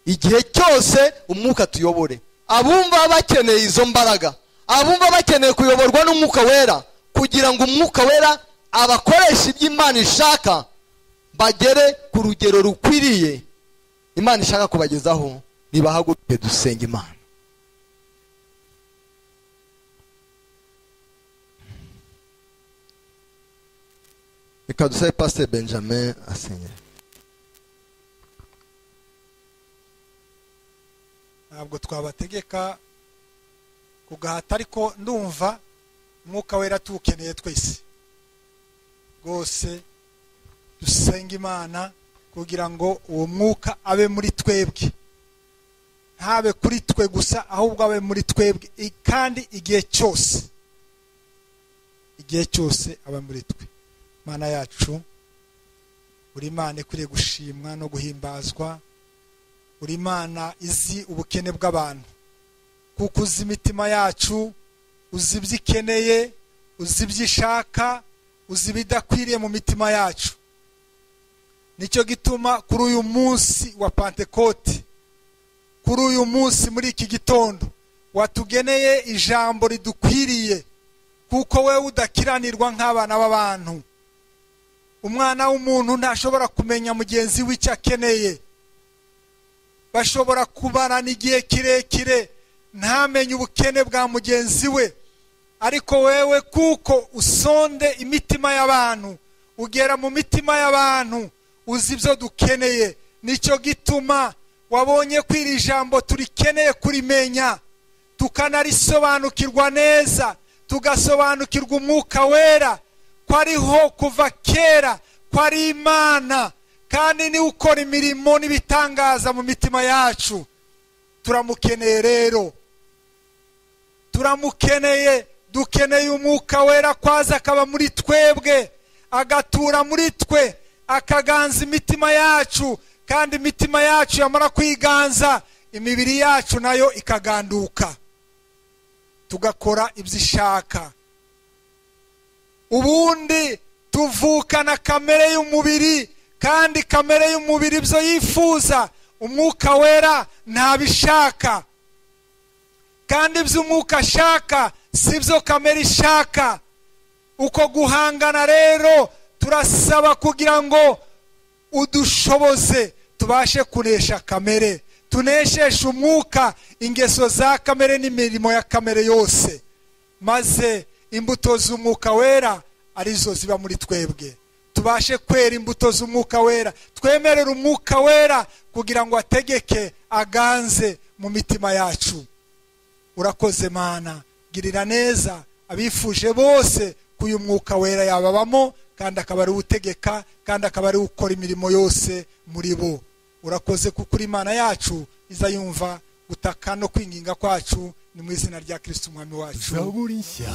igihe cyose umwuka tuyobore abumva bakeneye izo mbaraga abumva bakeneye kuyoborwa n'umwuka wera kugira ngo umwuka wera abakoresha ibyo imana ishaka bagere ku rugero rukwiriye imana ishaka kubagezaho nibahaguruke dusenga imana reka dusabe pasiteri benjamin asenyera ntabwo twabategeka kugahata ariko ndumva umwuka wera tuwukeneye twese rwose dusenga imana kugira ngo uwo mwuka abe muri twebwe ntabe kuri twe gusa ahubwo abe muri twebwe kandi igihe cyose igihe cyose abe muri twe imana yacu buri imana ikwiriye gushimwa no guhimbazwa buri imana izi ubukene bw'abantu kuko uzi imitima yacu uzi ibyo ikeneye uzi ibyo ishaka uzi ibidakwiriye mu mitima yacu nicyo gituma kuri uyu munsi wa pantekote kuri uyu munsi muri iki gitondo watugeneye ijambo ridukwiriye kuko wowe udakiranirwa nk'abana b'abantu umwana w'umuntu ntashobora kumenya mugenzi we icyo akeneye bashobora kubarana igihe kirekire ntamenye ubukene bwa mugenzi we ariko wewe kuko usonde imitima y'abantu ugera mu mitima y'abantu uzi ibyo dukeneye nicyo gituma wabonye ko iri jambo turikeneye kurimenya tukanarisobanukirwa neza tugasobanukirwa umwuka wera ko ariho kuva kera ko ari imana kandi niwe ukora imirimo n'ibitangaza mu mitima yacu turamukeneye rero turamukeneye dukeneye umwuka wera kwaza akaba muri twebwe agatura muri twe akaganza imitima yacu kandi imitima yacu yamara kwiganza imibiri yacu nayo ikaganduka tugakora ibyo ishaka ubundi tuvukana kamere y'umubiri kandi kamere y'umubiri ibyo yifuza umwuka wera ntabishaka kandi ibyo umwuka ashaka si byo kamere ishaka uko guhangana rero turasaba kugira ngo udushoboze tubashe kunesha kamere tunesheshe umwuka ingeso za kamere n'imirimo ya kamere yose maze imbuto z'umwuka wera arizo ziba muri twebwe tubashe kwera imbuto z'umwuka wera twemerere umwuka wera kugira ngo ategeke aganze mu mitima yacu urakoze mana girira neza abifuje bose ko uyu mwuka wera yababamo kandi akaba ari utegeka kandi akaba ari ukora imirimo yose muri bo urakoze kuko uri imana yacu iza yumva gutaka no kwinginga kwacu ni mu izina rya kirisiti umwami wacu zaburi nshya